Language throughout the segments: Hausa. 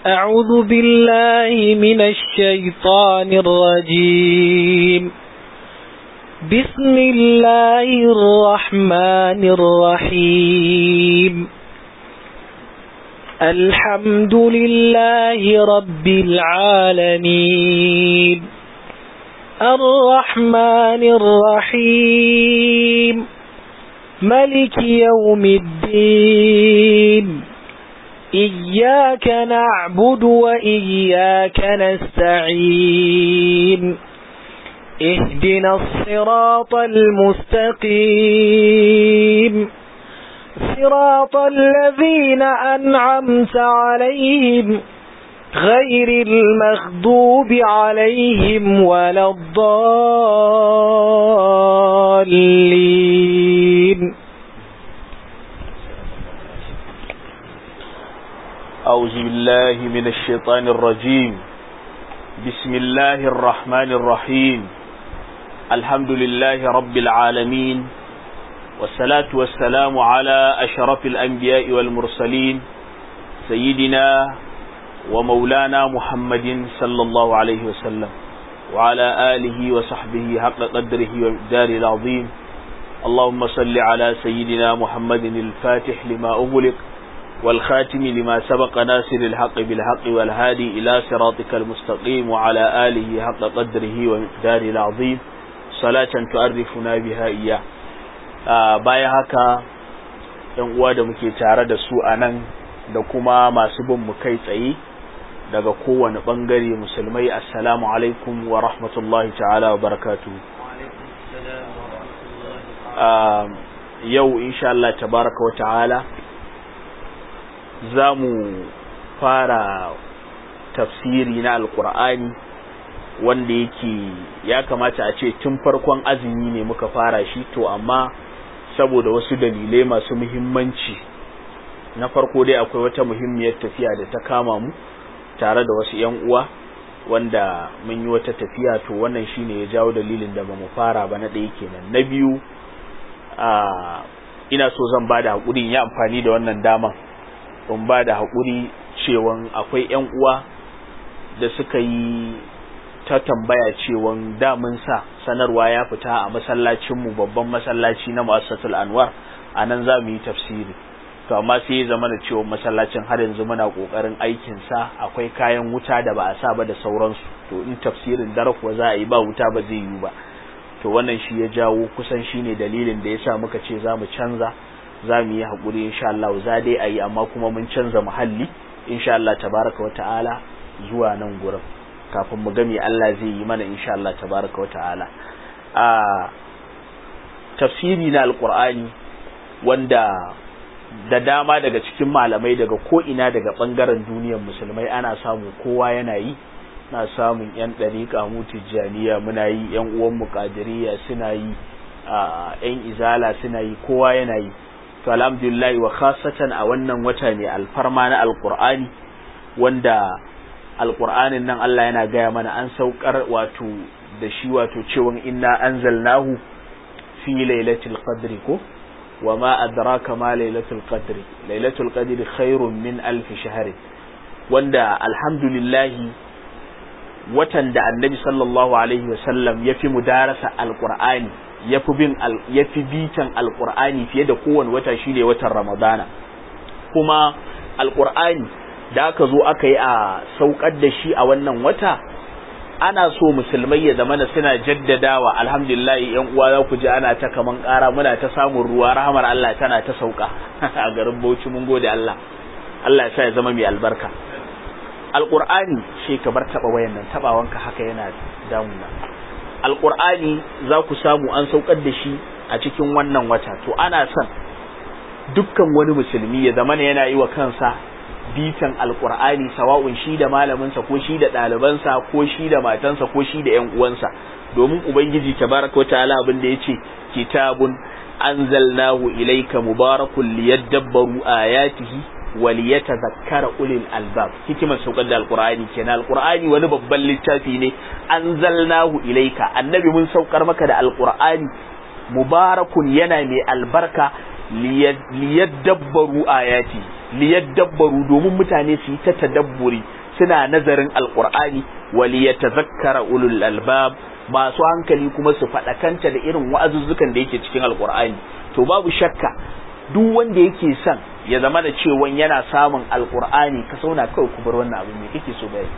أعوذ بالله من الشيطان الرجيم بسم الله الرحمن الرحيم الحمد لله رب العالمين الرحمن الرحيم ملك يوم الدين إياك نعبد وإياك نستعين اهدنا الصراط المستقيم صراط الذين أنعمت عليهم غير المغضوب عليهم ولا الضالين أعوذ بالله من الشيطان الرجيم بسم الله الرحمن الرحيم الحمد لله رب العالمين والصلاة والسلام على أشرف الأنبياء والمرسلين سيدنا ومولانا محمد صلى الله عليه وسلم وعلى آله وصحبه حق قدره والدار العظيم اللهم صل على سيدنا محمد الفاتح لما أغلق والخاتم لما سبق ناصر الحق بالحق والهادي إلى صراطك المستقيم وعلى آله حق قدره ومقداره العظيم صلاة تعرفنا بها إياه بايا هكا yan uwa da muke tare da su a nan da kuma masu bin mu kai tsaye daga kowane bangare musulmai assalamu alaikum wa rahmatullahi ta'ala wa barakatu yau insha Allah tabaraka wa ta'ala za mu fara tafsiri na alkur'ani wanda yake ya kamata a ce tun farkon azumi ne muka fara shi to amma saboda wasu dalilai masu muhimmanci na farko dai akwai wata muhimmiyar tafiya da ta kama mu tare da wasu yan uwa wanda mun yi wata tafiya to wannan shine ya jawo dalilin da bamu fara ba na ɗaya kenan na biyu a ina so zan bada hakurin ya amfani da wannan daman in ba da haƙuri cewan akwai 'yan uwa da suka yi ta tambaya cewan damun sa sanarwa ya fita a masallacinmu babban masallaci na mu'assatul anwar a nan za mu yi tafsiri to amma sai ya zama da cewa masallacin har yanzu muna kokarin aikin sa akwai kayan wuta da ba a sa ba da sauransu to in tafsirin dare kuwa za a yi ba wuta ba zai yi ba to wannan shi ya jawo kusan shine dalilin da yasa muka ce za mu canza za mu yi haƙuri insha Allah za dai a yi amma kuma mun canza muhalli insha Allah tabaraka wa ta'ala zuwa nan gurin kafin mu ga me Allah zai yi mana insha Allah tabaraka wa ta'ala a tafsiri na alqur'ani wanda da dama daga cikin malamai daga ko ina daga bangaren duniyar musulmai ana samu kowa yana yi na samun yan dariƙa mu tijjaniya muna yi yan uwan mu qadiriyya suna yi a yan izala suna yi kowa yana yi to alhamdulillah wa khasatan a wannan wata ne alfarma na alqur'ani wanda alqur'anin nan Allah yana gaya mana an saukar wato da shi wato cewa inna anzalnahu fi lailatul qadri ko wa ma adraka ma lailatul qadri lailatul qadri khairun min alf shahr wanda alhamdulillah watan da annabi sallallahu alaihi wasallam ya fi mudarasa alqur'ani yafi bin yafi bitan alqur'ani fiye da kowane wata shine watan ramadana kuma alqur'ani da aka zo aka yi a saukar da shi a wannan wata ana so musulmai ya zamana suna jaddadawa alhamdulillah yan uwa za ku ji ana ta kaman ƙara muna ta samun ruwa rahamar Allah tana ta sauka a garin Bauchi mun gode Allah Allah ya sa ya zama mai albarka alqur'ani shi ka bar taba wayan nan tabawanka haka yana damuna alqur'ani za ku samu an saukar da shi a cikin wannan wata to ana son dukkan wani musulmi ya zama yana yi wa kansa bitan alqur'ani sawa'un shi da malaminsa ko shi da ɗalibansa ko shi da matansa ko shi da ƴan uwansa domin ubangiji tabaraka wa ta'ala abin da yace kitabun anzalnahu ilayka mubarakun liyadabbaru ayatihi waliyatazakkara ulil albab hikimar saukar da alqur'ani kenan alqur'ani wani babban littafi ne anzalnahu ilayka annabi mun saukar maka da alqur'ani mubarakun yana mai albarka liyadabbaru ayati liyadabbaru domin mutane su yi ta tadabburi suna nazarin alqur'ani wa liyatazakkara ulul albab masu hankali kuma su faɗakanta da irin wa'azuzzukan da yake cikin alqur'ani to babu shakka duk wanda yake son ya zama da cewa yana samun alqur'ani ka sauna kawai ku bar wannan abin me kake so bai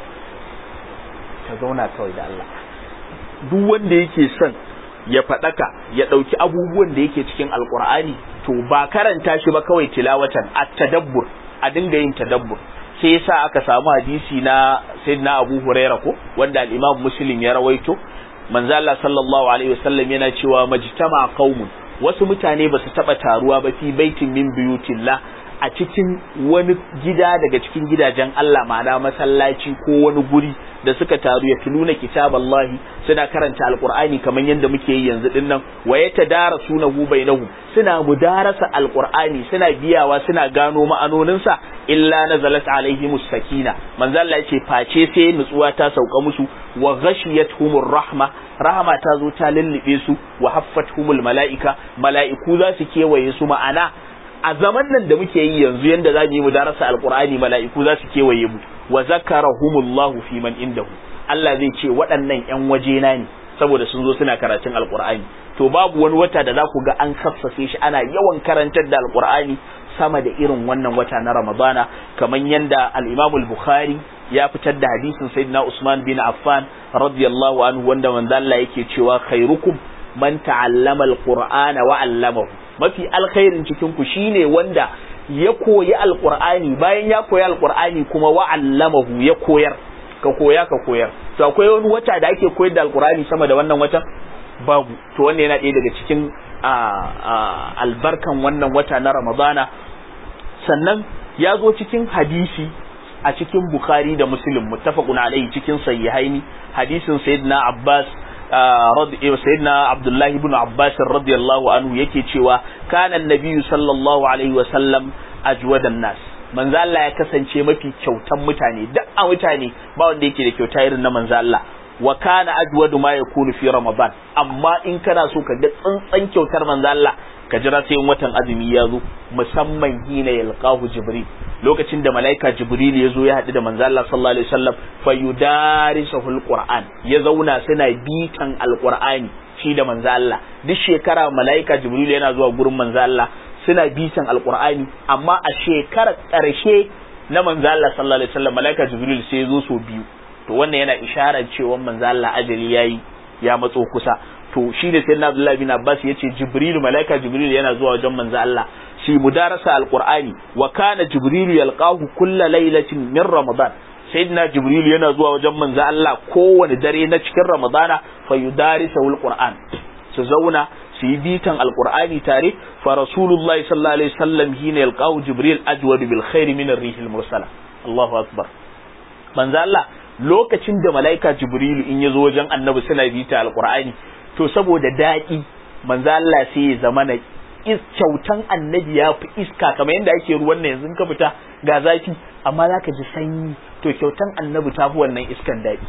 ka zauna kawai da Allah duk wanda yake son ya faɗaka ya ɗauki abubuwan da yake cikin alkur'ani to ba karanta shi ba kawai tilawatan a tadabbur a dinga yin tadabbur sai yasa aka samu hadisi na sayyidina Abu Huraira ko wanda al-Imam Muslim ya rawaito manzo Allah sallallahu alaihi wasallam yana cewa majtama qaumun wasu mutane ba su taba taruwa ba fi baitin min buyutillah a cikin wani gida daga cikin gidajen Allah ma'ana masallaci ko wani guri da suka taru ya tuluna kitaballahi suna karanta alqur'ani kamar yadda muke yi yanzu din nan wa yatadarasunahu bainahum suna mudarasa alqur'ani suna biyawa suna gano ma'anoninsa illa nazalat alaihimus sakina manzo Allah yace face sai nutsuwa ta sauka musu wa ghashiyatuhumur rahma rahama ta zo ta lullube su wa haffatuhumul malaika mala'iku za su kewaye su ma'ana a zaman nan da muke yi yanzu yanda za mu yi mu darasa alqur'ani mala'iku za su kewaye mu wa zakarahumullahu fi man indahu Allah zai ce waɗannan ƴan wajena ne saboda sun zo suna karatun alqur'ani to babu wani wata da za ku ga an kassafe shi ana yawan karantar da alqur'ani sama da irin wannan wata na ramadana kamar yanda al-imam al-bukhari ya fitar da hadisin sayyidina usman bin affan radiyallahu anhu wanda manzo Allah yake cewa khairukum man ta'allama al-qur'ana wa 'allamahu mafi alkhairin cikin ku shine wanda ya koyi alqur'ani bayan ya koyi alqur'ani kuma wa 'allamahu ya koyar ka koya ka koyar to akwai wani wata da ake koyar da alqur'ani sama da wannan watan babu to wannan yana ɗaya daga cikin albarkan wannan wata na ramadana sannan ya zo cikin hadisi a cikin bukhari da muslim muttafaqun alaihi cikin sahihaini hadisin sayyidina abbas sayyidina abdullahi ibn abbas radiyallahu anhu yake cewa kana annabiyyu sallallahu alaihi wa sallam ajwadan nas manzo Allah ya kasance mafi kyautan mutane duk a mutane ba wanda yake da kyauta irin na manzo Allah wa kana ajwadu ma yakunu fi ramadan amma in kana so ka ga tsantsan kyautar manzo Allah ka jira sai in watan azumi ya zo musamman hina yalqahu jibril lokacin da malaika jibril ya zo ya haɗu da manzo Allah sallallahu alaihi wasallam fa yudarisuhu alquran ya zauna suna bitan alqur'ani shi da manzo Allah duk shekara malaika jibril yana zuwa gurin manzo Allah suna bitan alqur'ani amma a shekarar ƙarshe na manzo Allah sallallahu alaihi wasallam malaika jibril sai ya zo so biyu to wannan yana isharar cewa manzo Allah ajali yayi ya matso kusa to shi ne sayyidina Abdullah bin Abbas yace Jibril malaika Jibril yana zuwa wajen manzo Allah shi mudarasa alqur'ani wa kana Jibril yalqahu kulla lailatin min Ramadan sayyidina Jibril yana zuwa wajen manzo Allah kowane dare na cikin Ramadana fa yudarisa alqur'an su zauna su yi bitan alqur'ani tare fa rasulullahi sallallahu alaihi wasallam hina yalqahu Jibril ajwad bil khair min ar-rih al-mursala Allahu akbar manzo Allah lokacin da malaika Jibril in ya zo wajen annabi suna bita alqur'ani to saboda daɗi manzo Allah sai ya zama na kyautan annabi ya fi iska kamar yadda ake ruwan nan yanzu ka fita ga zafi amma zaka ji sanyi to kyautan annabi ta fi wannan iskan daɗi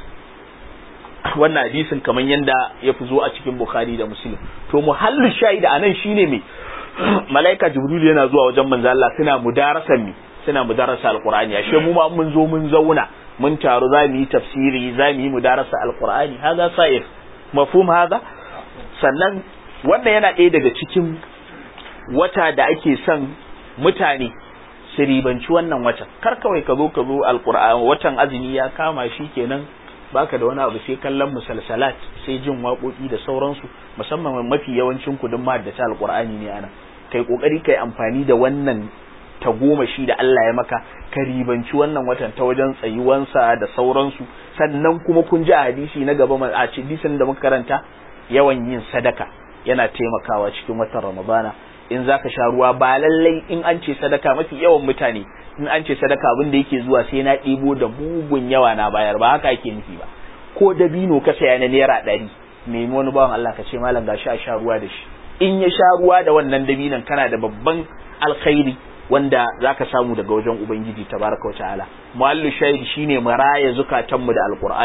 wannan hadisin kamar yadda ya fi zo a cikin bukhari da muslim to muhallu shahida anan shine me malaika jibril yana zuwa wajen manzo Allah suna mudarasan mi suna mudarasa alqur'ani ashe mu ma mun zo mun zauna mun taru za mu yi tafsiri za mu yi mudarasa alqur'ani haza sa'ir mafhum haza sannan wannan yana ɗaya daga cikin wata da ake son mutane su ribanci wannan watan kar kawai ka zo ka zo alqur'ani watan azumi ya kama shi kenan baka da wani abu sai kallon musalsalat sai jin waƙoƙi da sauransu musamman mafi yawancin kudin mahaddata alqur'ani ne ana kai kokari kai amfani da wannan tagomashi da Allah ya maka ka ribanci wannan watan ta wajen tsayuwansa da sauransu sannan kuma kun ji a hadisi na gaba a hadisin da muka karanta yawan yin sadaka yana taimakawa cikin watan ramadana in zaka sha ruwa ba lallai in an ce sadaka mafi yawan mutane in an ce sadaka abin da yake zuwa sai na ɗibo da mugun yawa na bayar ba haka ake nufi ba ko dabino ka saya na naira ɗari nemi wani bawan Allah ka ce malam gashi a sha ruwa da shi in ya sha ruwa da wannan dabinon kana da babban alkhairi wanda zaka samu daga wajen ubangiji tabaraka ta'ala muallu shahid shine maraya zukatanmu da alqur'ani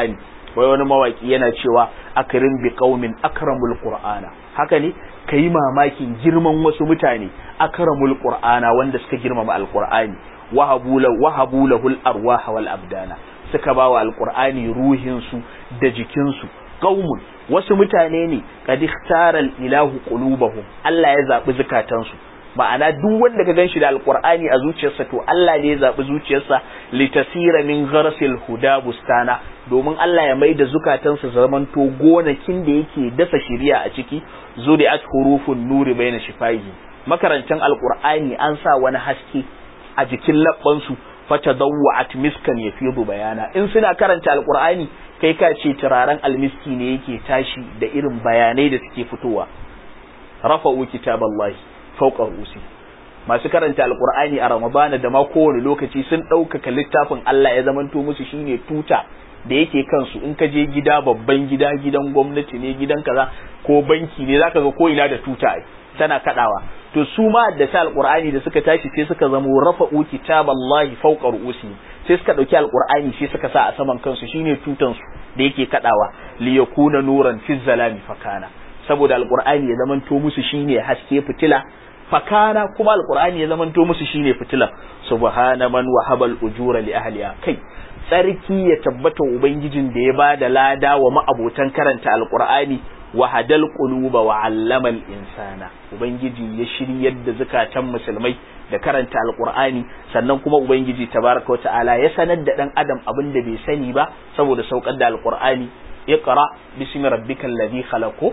wai wani mawaki yana cewa akrim bi qaumin akramul qur'ana haka ne kai mamakin girman wasu mutane akramul qur'ana wanda suka girmama alqur'ani wahabu lahu wahabu lahul arwah wal abdana suka bawa alqur'ani ruhin su da jikin su qaumun wasu mutane ne kad ikhtara ilahu qulubahum Allah ya zabi zukatansu ma'ana duk wanda ka ganshi da alqur'ani a zuciyarsa to Allah ne ya zabi zuciyarsa litasira min gharsil huda bustana domin Allah ya maida zukatansa zamanto gonakin da yake dasa shiriya a ciki zuri'at hurufun nuri baina shifaihi makarantan alqur'ani an sa wani haske a jikin labbansu fata dawwa'at miskan yafidu bayana in suna karanta alqur'ani kai ka ce turaren almiski ne yake tashi da irin bayanai da suke fitowa rafa'u kitaballahi fawqa rusi masu karanta alqur'ani a ramadana da ma kowane lokaci sun ɗaukaka littafin Allah ya zamanto musu shine tuta da yake kansu in ka je gida babban gida gidan gwamnati ne gidan kaza ko banki ne zaka ga ko ina da tuta tana kadawa to su ma da ta alqur'ani da suka tashi sai suka zamo rafa'u kitaballahi fawqa ru'usi sai suka dauki alqur'ani sai suka sa a saman kansu shine tutan su da yake kadawa li yakuna nuran fi zalami fakana saboda alqur'ani ya zamanto musu shine haske fitila fakana kuma alqur'ani ya zamanto musu shine fitila subhana man wahaba al-ujura li ahliha kai tsarki ya tabbata ubangijin da ya bada lada wa ma'abotan karanta alqur'ani wa hadal quluba wa allama al-insana ubangiji ya shiryar da zakatan musulmai da karanta alqur'ani sannan kuma ubangiji tabaraka ta'ala ya sanar da dan adam abin da bai sani ba saboda saukar da alqur'ani iqra bismi rabbikal ladhi khalaqo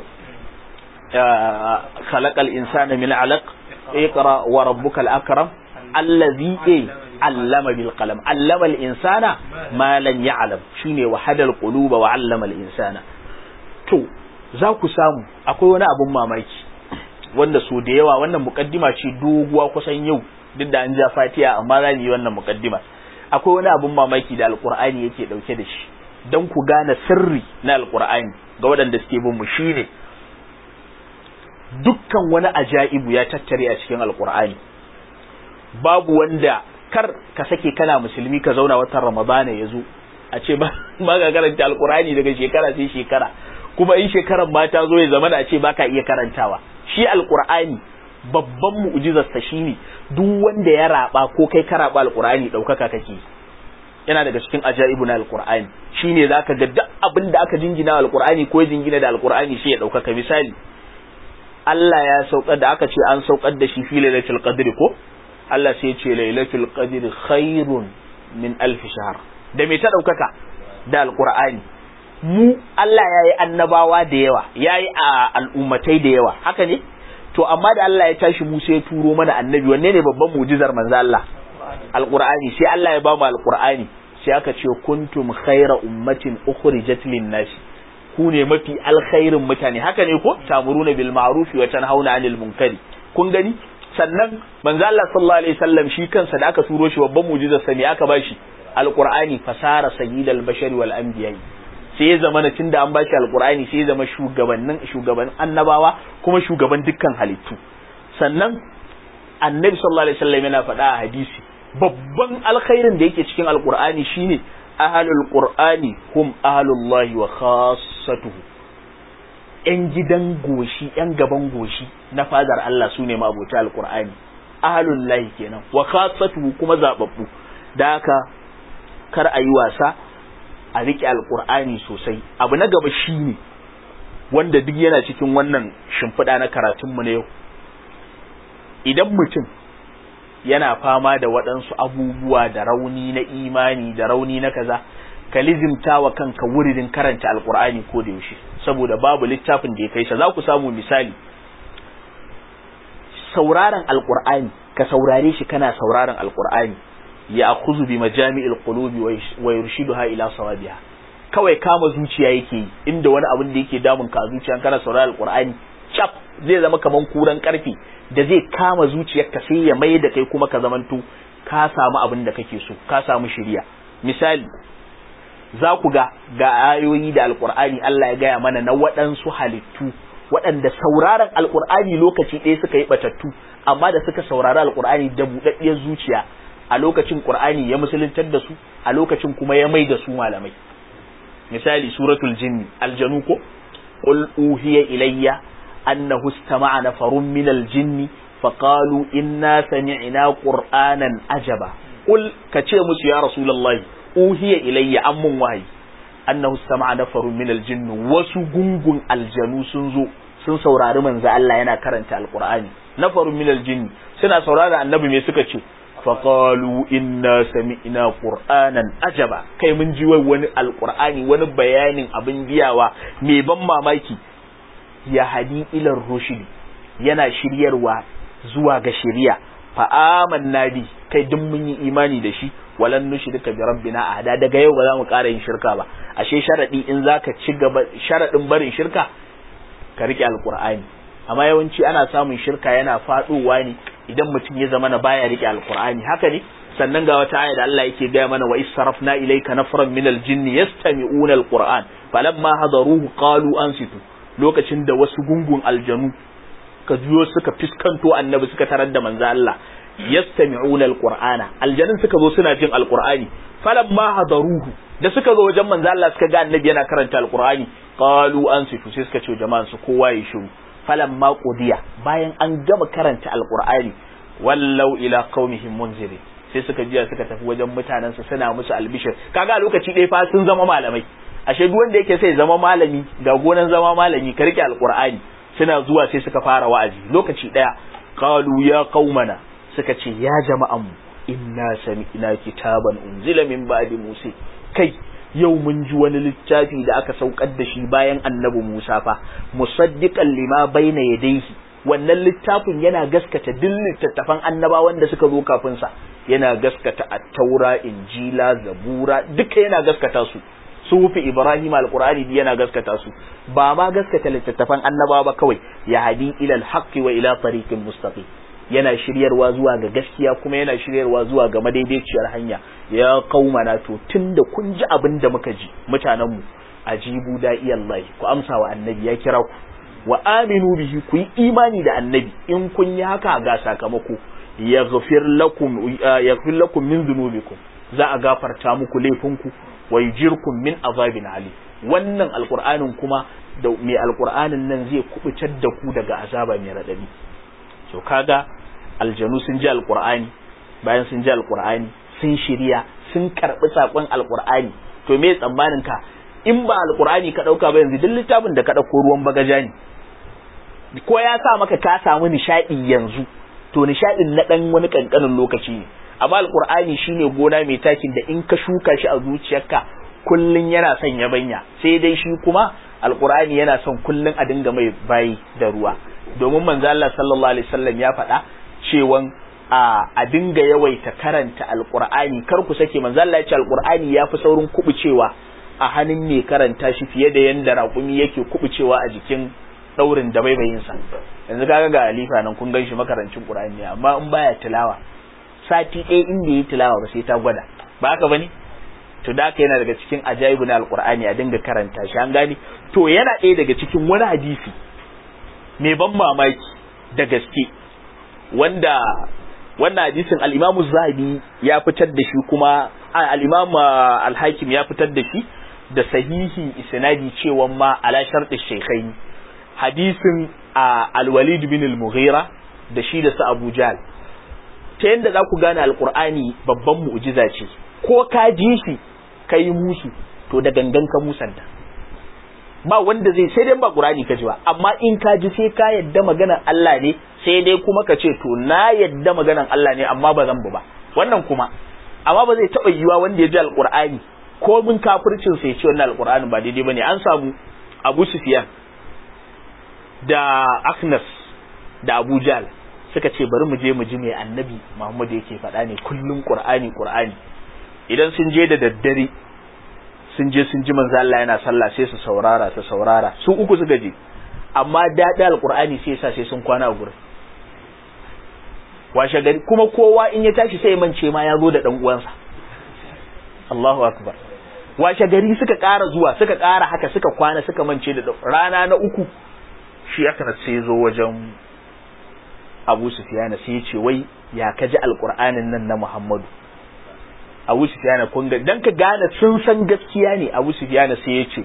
khalaqal insana min 'alaq iqra wa rabbukal akram alladhi allama bil qalam allama al insana ma lan ya'lam shine wa hadal quluba wa allama al insana to za ku samu akwai wani abun mamaki wanda so da yawa wannan mukaddima ce doguwa kusan yau duk da an ja fatiha amma za yi wannan mukaddima akwai wani abun mamaki da alqur'ani yake dauke da shi dan ku gane sirri na alqur'ani ga waɗanda suke bin mu shine dukkan wani ajaibu ya tattare a cikin alqur'ani babu wanda kar ka sake kana musulmi ka zauna watan ramadana ya zo a ce ba ga karanta alqur'ani daga shekara sai shekara kuma in shekarar ma ta zo ya zama da ce baka iya karantawa shi alqur'ani babban mu'jizarsa shine duk wanda ya raba ko kai ka raba alqur'ani daukaka kake yana daga cikin ajaibu na alqur'ani shine zaka ga duk abin da aka jingina alqur'ani ko ya jingina da alqur'ani sai ya daukaka misali Allah ya saukar da aka ce an saukar da shi fi lailatul qadri ko Allah sai ya ce lailatul qadri khairun min alf shahr da me ta daukaka da alqur'ani mu Allah ya yi annabawa da yawa ya yi a al'ummatai da yawa haka ne to amma da Allah ya tashi mu sai ya turo mana annabi wanne ne babban mu'jizar manzo Allah alqur'ani sai Allah ya ba mu alqur'ani sai aka ce kuntum khayra ummatin ukhrijat lin-nas ku ne mafi alkhairin mutane haka ne ko tamuruna bil ma'ruf wa tanhauna 'anil munkari kun gani sannan manzo Allah sallallahu alaihi wasallam shi kansa da aka turo shi babban mu'jizar sa ne aka bashi alqur'ani fasara sayyidal bashari wal anbiya'i sai ya zama na tunda an bashi alkur'ani sai ya zama shugabannin shugaban annabawa kuma shugaban dukkan halittu sannan annabi sallallahu alaihi wasallam yana faɗa a hadisi babban alkhairin da yake cikin alkur'ani shine ahlul qur'ani hum ahlullahi wa khassatuhu yan gidan goshi yan gaban goshi na fadar Allah sune mabota alkur'ani ahlullahi kenan wa khassatuhu kuma zababbu da haka kar a yi wasa a riƙe alƙur'ani sosai abu na gaba shi ne wanda duk yana cikin wannan shimfiɗa na karatunmu na yau idan mutum yana fama da waɗansu abubuwa da rauni na imani da rauni na kaza ka lizimta wa kanka wuridin karanta alƙur'ani ko da yaushe saboda babu littafin da ya kai sa za ku samu misali sauraron alƙur'ani ka saurare shi kana sauraron alƙur'ani ya akuzu bi majami'il qulubi wa yurshiduha ila sawabiha kawai kama zuciya yake yi inda wani abin da yake damun ka zuciya kana saurara alqur'ani chap zai zama kaman kuran karfi da zai kama zuciyarka sai ya mai da kai kuma ka zamanto ka samu abin da kake so ka samu shiriya misali za ku ga ga ayoyi da alqur'ani Allah ya gaya mana na waɗansu halittu waɗanda sauraron alqur'ani lokaci ɗaya suka yi batattu amma da suka saurari alqur'ani da buɗaɗɗiyar zuciya a lokacin Qur'ani ya musuluntar da su a lokacin kuma ya mai da su malamai misali suratul jinni aljanu ko qul uhiya ilayya annahu istama'a nafarun min aljinni faqalu inna sami'na qur'anan ajaba qul kace musu ya rasulullahi uhiya ilayya ammun wahayi annahu istama'a nafarun min aljinni wasu gungun aljanu sun zo sun saurari manzo Allah yana karanta alqur'ani nafarun min aljinni suna saurari annabi me suka ce faqalu inna sami'na qur'anan ajaba kai mun ji wai wani alqur'ani wani bayanin abin biyawa mai ban mamaki ya hadi ila rushdi yana shiryarwa zuwa ga shari'a fa amanna bi kai duk mun yi imani da shi walan nushrika bi rabbina ahada daga yau ba za mu ƙara yin shirka ba ashe sharadi in zaka ci gaba sharadin barin shirka ka rike alqur'ani amma yawanci ana samun shirka yana faduwa ne idan mutum ya zama na baya rike alqur'ani haka ne sannan ga wata aya da Allah yake gaya mana wa israfna ilayka nafran min aljinn yastami'una alqur'an falamma hadaruhu qalu ansitu lokacin da wasu gungun aljanu ka juyo suka fiskanto annabi suka tarar da manzo Allah yastami'una alqur'ana aljanun suka zo suna jin alqur'ani falamma hadaruhu da suka zo wajen manzo Allah suka ga annabi yana karanta alqur'ani qalu ansitu sai suka ce jama'an su kowa ya shiru falamma qudiya bayan an gama karanta alqur'ani wallau ila qaumihim munzirin sai suka jiya suka tafi wajen mutanen su suna musu albishir kaga a lokaci ɗaya fa sun zama malamai ashe duk wanda yake sai zama malami ga gonan zama malami ka rike alqur'ani suna zuwa sai suka fara wa'azi lokaci ɗaya qalu ya qaumana suka ce ya jama'an mu inna sami'na kitaban unzila min ba'di musa kai yau mun ji wani littafi da aka saukar da shi bayan annabi Musa fa musaddiqan lima baina yadayhi wannan littafin yana gaskata duk littattafan annabawan da suka zo kafin sa yana gaskata at-taura injila zabura duka yana gaskata su sufi ibrahim alqur'ani yana gaskata su ba ma gaskata littattafan annabawa ba kawai ya hadi ila al-haqqi wa ila tariqin mustaqim yana shiryarwa zuwa ga gaskiya kuma yana shiryarwa zuwa ga madaidaiciyar hanya ya qaumana to tunda kun ji abin da muka ji mutanen mu ajibu da iyallahi ku amsa wa annabi ya kira ku wa aminu bihi ku yi imani da annabi in kun yi haka ga sakamako yaghfir lakum yaghfir lakum min dhunubikum za a gafarta muku laifinku wa yujirkum min azabin ali wannan alqur'anin kuma da mai alqur'anin nan zai kubutar da ku daga azaba mai radadi so kaga aljanu sun ji alqur'ani bayan sun ji alqur'ani sun shirya sun karbi sakon alqur'ani to me tsammanin ka in ba alqur'ani ka dauka ba yanzu duk littafin da ka dauko ruwan bagaja ne ko ya sa maka ka samu nishadi yanzu to nishadin na dan wani kankanin lokaci ne amma alqur'ani shine gona mai takin da in ka shuka shi a zuciyarka kullun yana son yabanya sai dai shi kuma alqur'ani yana son kullun a dinga mai bayi da ruwa domin manzo Allah sallallahu alaihi wasallam ya faɗa cewan a a dinga yawaita karanta alqur'ani kar ku sake manzo Allah ya ce alqur'ani yafi saurin kubucewa a hannun mai karanta shi fiye da yanda raƙumi yake kubucewa a jikin daurin da baibayin sa yanzu kaga ga alifa nan kun ganshi makarancin qur'ani amma in baya tilawa sati ɗaya inda yi tilawa ba sai ta gwada ba haka bane to da haka yana daga cikin ajaibu na alqur'ani a dinga karanta shi an gane to yana ɗaya daga cikin wani hadisi mai ban mamaki da gaske wanda wannan hadisin al-Imam Zahabi ya fitar da shi kuma al-Imam al-Hakim ya fitar da shi da sahihi isnadi cewa ma ala shartu shaykhaini hadisin al-Walid bin al-Mughira da shi da su Abu Jahl ta yanda za ku gane al-Qur'ani babban mu'jiza ce ko ka ji shi kai musu to da gangan ka musanta ba wanda zai sai dai ba Qur'ani ka ji ba amma in ka ji sai ka yadda maganar Allah ne sai dai kuma ka ce to na yadda maganar Allah ne amma ba zan bu ba wannan kuma amma ba zai taba yiwa wanda ya ji alqur'ani ko mun kafircin sai ya ce wannan alqur'ani ba daidai bane an samu Abu Sufyan da Aknas da Abu Jahl suka ce bari mu je mu ji mai annabi Muhammad yake faɗa ne kullum Qur'ani Qur'ani idan sun je da daddare sun je sun ji manzo Allah yana sallah sai su saurara su saurara su uku suka je amma daɗi alqur'ani sai yasa sai sun kwana a gurin washe gari kuma kowa in ya tashi sai ya mance ma ya zo da dan uwansa Allahu akbar washe gari suka ƙara zuwa suka ƙara haka suka kwana suka mance da rana na uku shi aka sai zo wajen Abu Sufyan sai ya ce wai ya kaji alqur'anin nan na Muhammadu Abu Sufyan kun ga dan ka gane sun san gaskiya ne Abu Sufyan sai ya ce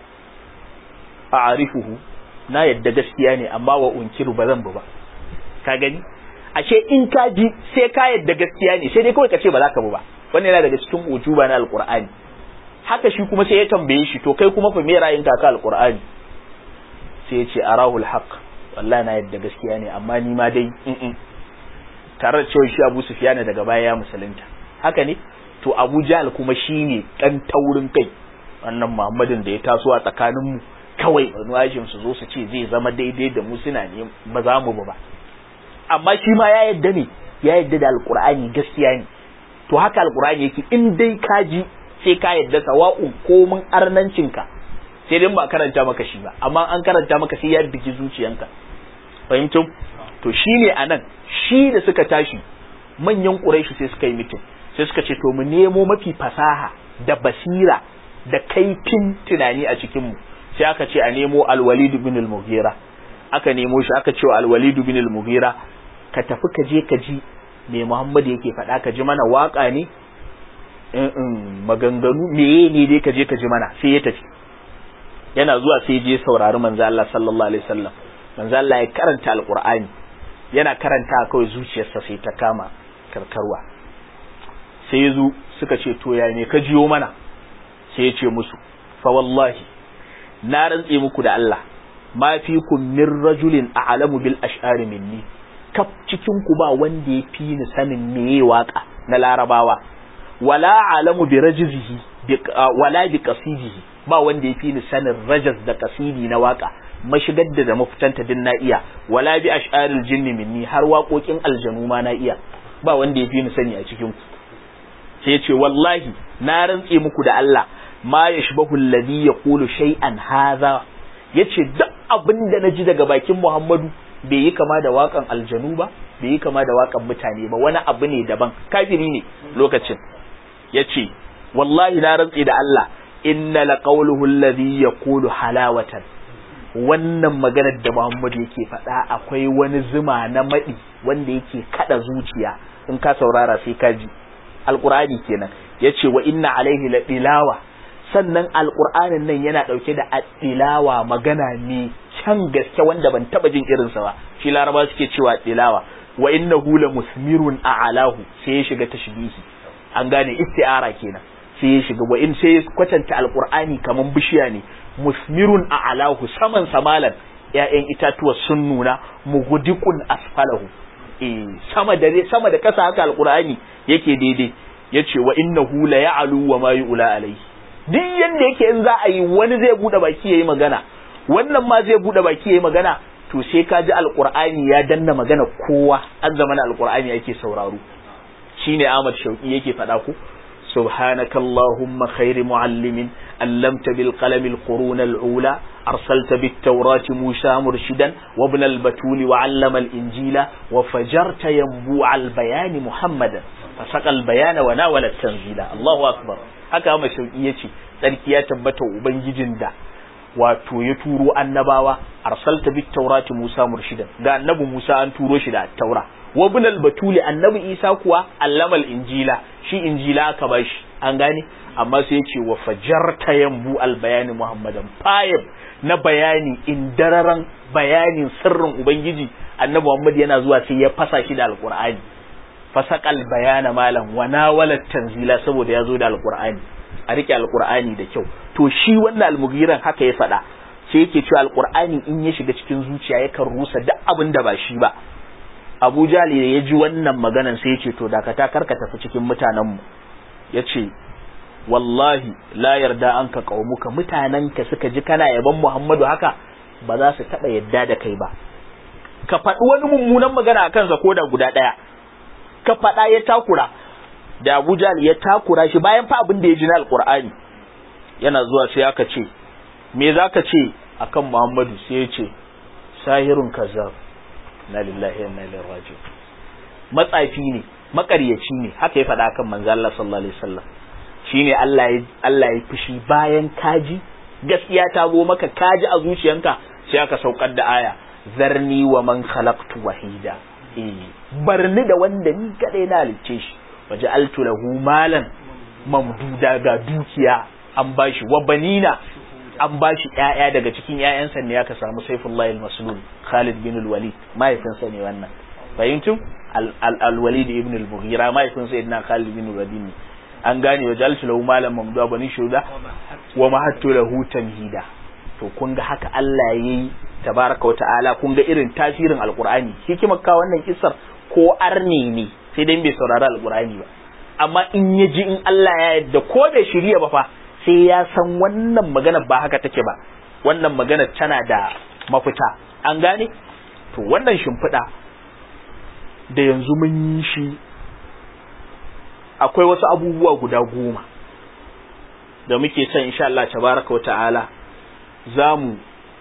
a'rifuhu na yadda gaskiya ne amma wa unkiru ba zan ba ka gani ashe in ka ji sai ka yadda gaskiya ne sai dai kawai ka ce ba za ka bu ba wannan yana daga cikin ujuba na alqur'ani haka shi kuma sai ya tambaye shi to kai kuma fa me ra'ayin ka ka alqur'ani sai ya ce arahul haqq wallahi na yadda gaskiya ne amma ni ma dai in tare da cewa shi Abu Sufyan daga baya ya musulunta haka ne to Abu Jahl kuma shine dan taurin kai wannan Muhammadin da ya taso a tsakanin mu kawai wajin su zo su ce zai zama daidai da mu suna ne ba za mu ba amma shi ma ya yadda ne ya yadda da alqur'ani gaskiya ne to haka alqur'ani yake in dai ka ji sai ka yadda sawa'un komin arnancinka sai dai ba karanta maka shi ba amma an karanta maka sai ya bigi zuciyanka fahimtum to shine anan shi da suka tashi manyan quraishi sai suka yi mitin sai suka ce to mu nemo mafi fasaha da basira da kaifin tunani a cikin mu sai aka ce a nemo al-walid bin al-mughira aka nemo shi aka ce wa al-walid bin al-mughira ka tafi ka je ka ji me Muhammad yake faɗa ka ji mana waka ne maganganu meye ne dai ka je ka ji mana sai ya tafi yana zuwa sai je saurari manzo Allah sallallahu alaihi wasallam manzo Allah ya karanta alqur'ani yana karanta kawai zuciyarsa sai ta kama karkarwa sai ya zo suka ce to ya ne ka jiyo mana sai ya ce musu fa wallahi na rantse muku da Allah ma fikum min rajulin a'lamu bil ash'ari minni kaf cikin ku ba wanda ya fi ni sanin meye waka na larabawa wala alamu bi rajzihi wala bi qasidihi ba wanda ya fi ni sanin rajaz da kasidi na waka mashigar da da mafitanta din na iya wala bi ash'aril jinni minni har waƙoƙin aljanu ma na iya ba wanda ya fi ni sani a cikin ku sai ya ce wallahi na rantse muku da Allah ma yashbahu alladhi yaqulu shay'an hadha yace duk abin da naji daga bakin Muhammadu bai yi kama da waƙan aljanu ba bai yi kama da waƙan mutane ba wani abu ne daban kafiri ne lokacin yace wallahi na rantse da Allah inna laqawluhu alladhi yaqulu halawatan wannan maganar da Muhammad yake faɗa akwai wani zuma na maɗi wanda yake kada zuciya in ka saurara sai ka ji alqur'ani kenan yace wa inna alaihi la tilawa sannan alqur'anin nan yana dauke da tilawa magana ne can gaske wanda ban taba jin irinsa ba shi laraba suke cewa tilawa wa innahu la musmirun a'alahu sai ya shiga tashbihi an gane isti'ara kenan sai ya shiga wa in sai ya kwatanta alqur'ani kaman bishiya ne musmirun a alahu saman samalan ƴaƴan itatuwa sun nuna mugudikun asfalahu eh sama da sama da kasa haka alqur'ani yake daidai yace wa innahu la ya'lu wa ma yu'la alayhi duk yanda yake in za a yi wani zai bude baki yayi magana wannan ma zai bude baki yayi magana to sai ka ji alqur'ani ya danna magana kowa an zama alqur'ani yake sauraro shine Ahmad Shauki yake faɗa ku سبحانك اللهم خير معلم علمت بالقلم القرون الأولى أرسلت بالتوراة موسى مرشدا وابن البتول وعلم الإنجيل وفجرت ينبوع البيان محمدا فسق البيان وناول التنزيل الله أكبر haka ma shauki yace sarki ya tabbata ubangijin da wato ya turo annabawa arsalta bit taurati Musa murshidan ga annabi Musa an turo shi da taura wa ibn batuli annabi Isa kuwa allamal injila shi injila aka bashi an gane amma sai yace wa fajarta yambu al bayani muhammadan fayib na bayani indararan bayanin sirrin ubangiji annabi Muhammad yana zuwa sai ya fasa shi da alqur'ani fasaqal bayana malam wa nawala tanzila saboda ya zo da alqur'ani a rike alqur'ani da kyau to shi wannan almugiran haka ya faɗa sai yake cewa alqur'ani in ya shiga cikin zuciya yakan rusa duk abin da ba shi ba Abu Jali da ya ji wannan maganan sai ya ce to dakata karka tafi cikin mutanen mu yace wallahi la yarda an ka qaumuka mutanenka suka ji kana yaban Muhammadu haka ba za su taba yadda da kai ba ka faɗi wani mummunan magana a kansa ko da guda ɗaya ka faɗa ya takura da Abu Jali ya takura shi bayan fa abin da ya ji na Alƙur'ani yana zuwa sai aka ce me za ka ce akan Muhammadu sai ya ce sahirun kazzab na lillahi wa inna ilaihi raji'un matsafi ne makaryaci ne haka ya faɗa kan manzo Allah sallallahu alaihi wasallam shine Allah ya Allah ya fushi bayan kaji gaskiya ta zo maka kaji a zuciyanka sai aka saukar da aya zarni wa man khalaqtu wahida eh barni da wanda ni kadai na halicce shi waja'altu lahu malan mamduda ga dukiya an bashi wa banina an bashi ƴaƴa daga cikin ƴaƴansa ne aka samu Saifullah al-Maslul Khalid bin al-Walid mahaifinsa ne wannan fahimtum al-Walid ibn al-Mughira mahaifin sayyidina Khalid bin al-Walid an gane wa jalsu lahu malam mamduda bani shuda wa mahattu lahu tamhida to kun ga haka Allah yayi tabaraka wa ta'ala kun ga irin tasirin alqur'ani hikimar ka wannan kissar ko arni ne sai dai bai saurari alqur'ani ba amma in ya ji in Allah ya yadda ko bai shirya ba fa sai ya san wannan magana ba haka take ba wannan magana tana da mafita an gane to wannan shimfiɗa da yanzu mun yi shi akwai wasu abubuwa guda goma da muke son insha Allah tabaraka wa ta'ala za mu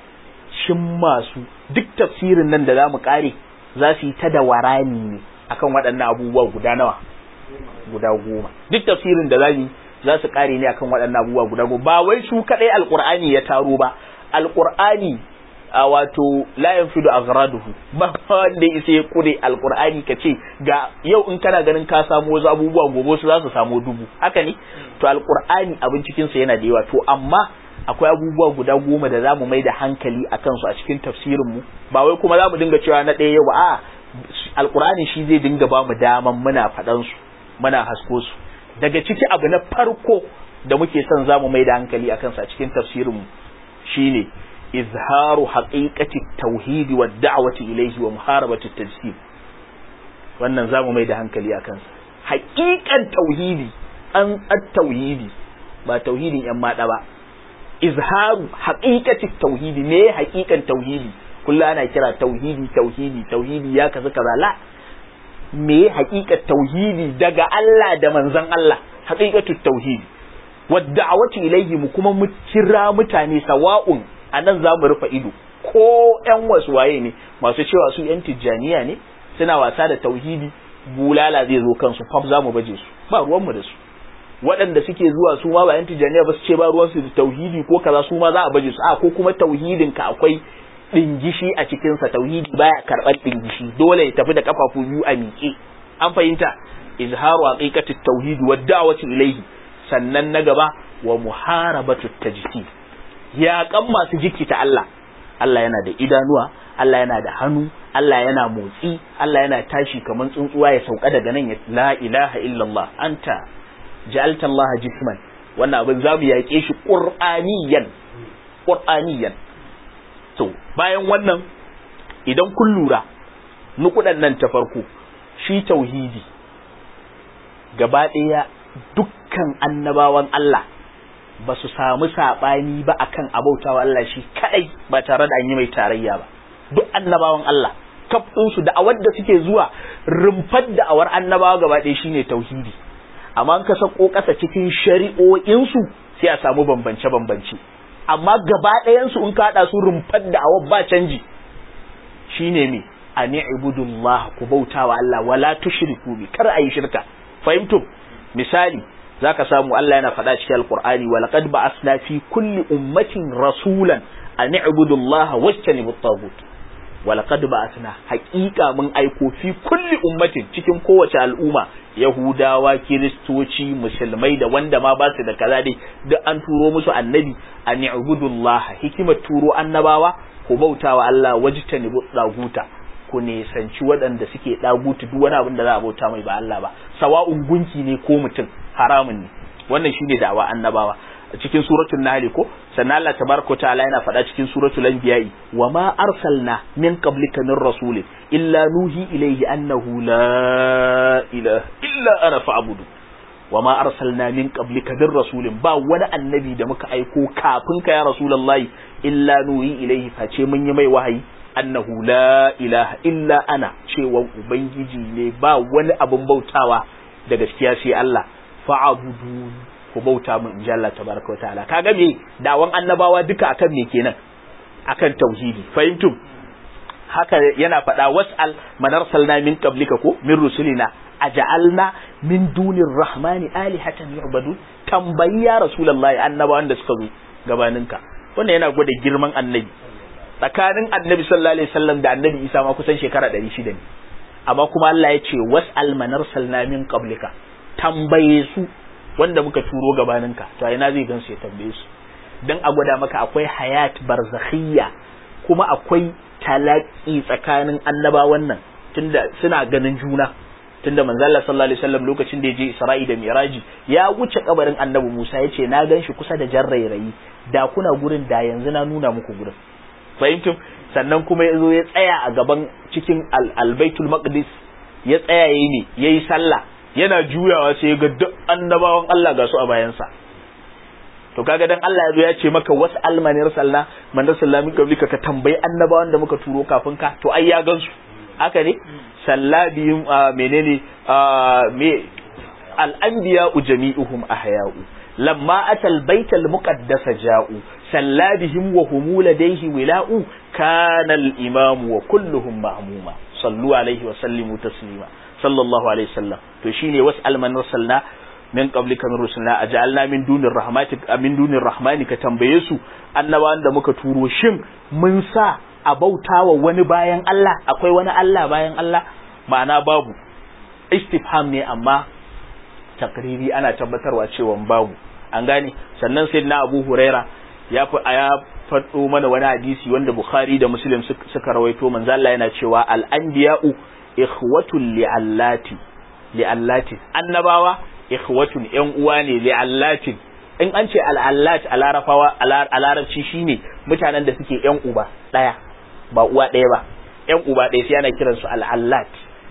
cimma su duk tafsirin nan da za mu kare za su yi ta da warani ne akan waɗannan abubuwa guda nawa guda goma duk tafsirin da za mu za su kare ne akan waɗannan abubuwa guda goma ba wai su kadai alqur'ani ya taro ba alqur'ani a wato la yanfidu aghraduhu ba wanda isa ya kure alqur'ani kace ga yau in kana ganin ka samu wasu abubuwa gobe su za su samu dubu haka ne to alqur'ani abin cikin sa yana da yawa to amma akwai abubuwa guda goma da zamu mai da hankali a kansu a cikin tafsirin mu ba wai kuma zamu dinga cewa na ɗaya yau ba a alqur'ani shi zai dinga ba mu daman muna faɗan su muna hasko su daga ciki abu na farko da muke son zamu mai da hankali a kansu a cikin tafsirin mu shine izharu haqiqati tauhid wa da'wati ilayhi wa muharabati tajsim wannan zamu mai da hankali a kansa haqiqan tauhidi an tauhidi ba tauhidin yan mada ba izharu haqiqati tauhidi me haqiqan tauhidi kullu ana kira tauhidi tauhidi tauhidi ya kaza kaza la me haqiqat tauhidi daga Allah da manzon Allah haqiqatu tauhidi wa da'wati ilayhi mu kuma mu kira mutane sawa'un anan za mu rufe ido ko ƴan wasu waye ne masu cewa su ƴan tijjaniya ne suna wasa da tauhidi bulala zai zo kansu fab za mu baje su ba ruwanmu da su waɗanda suke zuwa su ma ba yan tijjaniya ba su ce ba ruwansu da tauhidi ko kaza su ma za a baje su a ko kuma tauhidin ka akwai dingishi a cikin sa tauhidi baya karɓar dingishi dole ya tafi da kafafu biyu a miƙe an fahimta izharu haqiqati tauhid wa da'wati ilayhi sannan na gaba wa muharabatu tajsid ya kan masu jikita Allah Allah yana da idanuwa Allah yana da hannu Allah yana motsi Allah yana tashi kamar tsuntsuwa ya sauka daga nan ya la ilaha illallah anta ja'alta Allah jisman wannan abin za mu yaƙe shi qur'aniyan qur'aniyan to bayan wannan idan kun lura nukudan nan ta farko shi tauhidi gaba ɗaya dukkan annabawan Allah ba su samu saɓani ba akan abautawa Allah shi kadai ba tare da an yi mai tarayya ba duk annabawan Allah kaf su da'awar da suke zuwa rumfar da'awar annabawa gaba ɗaya shine tauhidi amma ka sako ƙasa cikin shari'o'insu sai a samu bambance-bambance amma gaba ɗayansu in ka haɗa su rumfar da'awar ba canji shine me an ibudullah ku bautawa Allah wala tushriku bi kar ayi shirka fahimtum misali zaka samu Allah yana faɗa cikin alqur'ani wa laqad ba'athna fi kulli ummatin rasulan an i'budu Allah wajtanibu at-taghut wa laqad ba'athna haqiqa mun aiko fi kulli ummatin cikin kowace al'umma yahudawa kiristoci musulmai da wanda ma ba su da kaza dai duk an turo musu annabi an i'budu Allah hikimar turo annabawa ku bautawa Allah wajtanibu at-taghut ku nisanci waɗanda suke ɗagutu duk wani abin da za a bauta mai ba Allah ba sawa'un gunki ne ko mutum haramun ne wannan shine da'awa annabawa cikin suratul nahl ko sannan Allah tabaraka ta'ala yana faɗa cikin suratul anbiya'i wa ma arsalna min qablika min rasul illa nuhi ilayhi annahu la ilaha illa ana fa'budu wa ma arsalna min qablika min rasulin ba wani annabi da muka aiko kafin ka ya rasulullahi illa nuhi ilayhi face mun yi mai wahayi annahu la ilaha illa ana cewa ubangiji ne ba wani abin bautawa da gaskiya sai Allah fa'abudu ku bauta min inji Allah tabaraka wa ta'ala kaga me dawan annabawa duka akan me kenan akan tauhidi fahimtum haka yana faɗa was'al man arsalna min qablika ko min rusulina aja'alna min dunir rahmani alihatan yu'badu tambayi ya rasulullahi annabawan da suka zo gabaninka wannan yana gwada girman annabi tsakanin annabi sallallahu alaihi wasallam da annabi isa ma kusan shekara 600 ne amma kuma Allah ya ce was'al man arsalna min qablika tambaye su wanda muka turo gabaninka to ina zai gansu ya tambaye su dan a gwada maka akwai hayat barzakhiyya kuma akwai talaki tsakanin annabawan nan tunda suna ganin juna tunda manzo Allah sallallahu alaihi wasallam lokacin da ya je Isra'i da Miraji ya wuce kabarin Annabi Musa ya ce na gan shi kusa da jarrairayi da kuna gurin da yanzu na nuna muku gurin fahimtum sannan kuma ya zo ya tsaya a gaban cikin albaitul maqdis ya tsaya yayi ne yayi sallah yana juyawa sai ya ga duk annabawan Allah ga su a bayansa to kaga dan Allah ya zo ya ce maka wasu almanir sallah man sallami kablika ka tambayi annabawan da muka turo kafin ka to ai ya gansu haka ne sallabihim menene me al-anbiya jami'uhum ahya'u lamma atal baital muqaddasa ja'u sallabihim wa hum ladayhi wila'u kana al-imam wa kulluhum ma'muma sallu alaihi wa sallimu taslima sallallahu alaihi wasallam to shine was'al man rasulna min qablika min rusulina aj'alna min dunir rahmati min dunir rahmani ka tambaye su annabawan da muka turo shin mun sa a bautawa wani bayan Allah akwai wani Allah bayan Allah ma'ana babu istifham ne amma takriri ana tabbatarwa cewa babu an gane sannan sai na Abu Huraira ya fi ya faɗo mana wani hadisi wanda Bukhari da Muslim suka rawaito manzo Allah yana cewa al-anbiya'u ikhwatun li'allati li'allati annabawa ikhwatun yan uwa ne li'allati in an ce al'allat a larafawa a larabci shine mutanen da suke yan uba daya ba uwa daya ba yan uba daya sai ana kiransu al'allat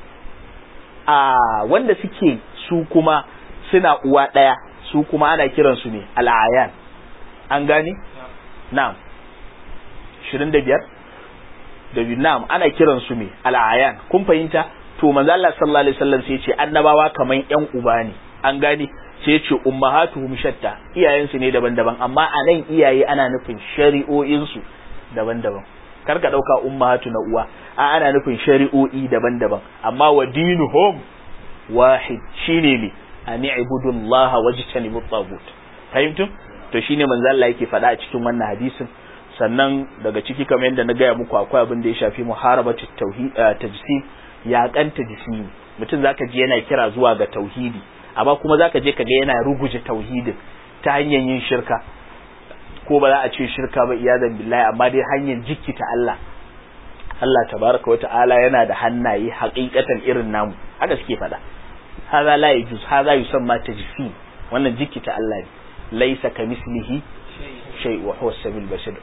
a wanda suke su kuma suna uwa daya su kuma ana kiransu ne al'ayan an gane na'am 25 da na'am ana kiransu ne al'ayan kun fahimta to manzo Allah sallallahu alaihi wasallam sai ya ce annabawa kaman yan uba ne an gane sai ce ummahatuhum shatta iyayensu ne daban-daban amma a nan iyaye ana nufin shari'o'insu daban-daban kar ka dauka ummahatu na uwa a ana nufin shari'o'i daban-daban amma wa dinuhum wahid shine ne an ibudullaha wajtanibu tagut fahimtum to shine manzo Allah yake faɗa a cikin wannan hadisin sannan daga ciki kamar yadda na gaya muku akwai abin da ya shafi muharabatu tauhid tajsim yaƙan tajsimi mutum zaka ji yana kira zuwa ga tauhidi amma kuma zaka je kaga yana ruguje tauhidin ta hanyar yin shirka ko ba za a ce shirka ba iyadan billahi amma dai hanyar jikkita Allah Allah tabaraka wa ta'ala yana da hannaye haƙiƙatan irin namu haka suke faɗa hadha la yajuz hadha yusamma tajsim wannan jikkita Allah ne laysa kamislihi shay wa huwa sabil basir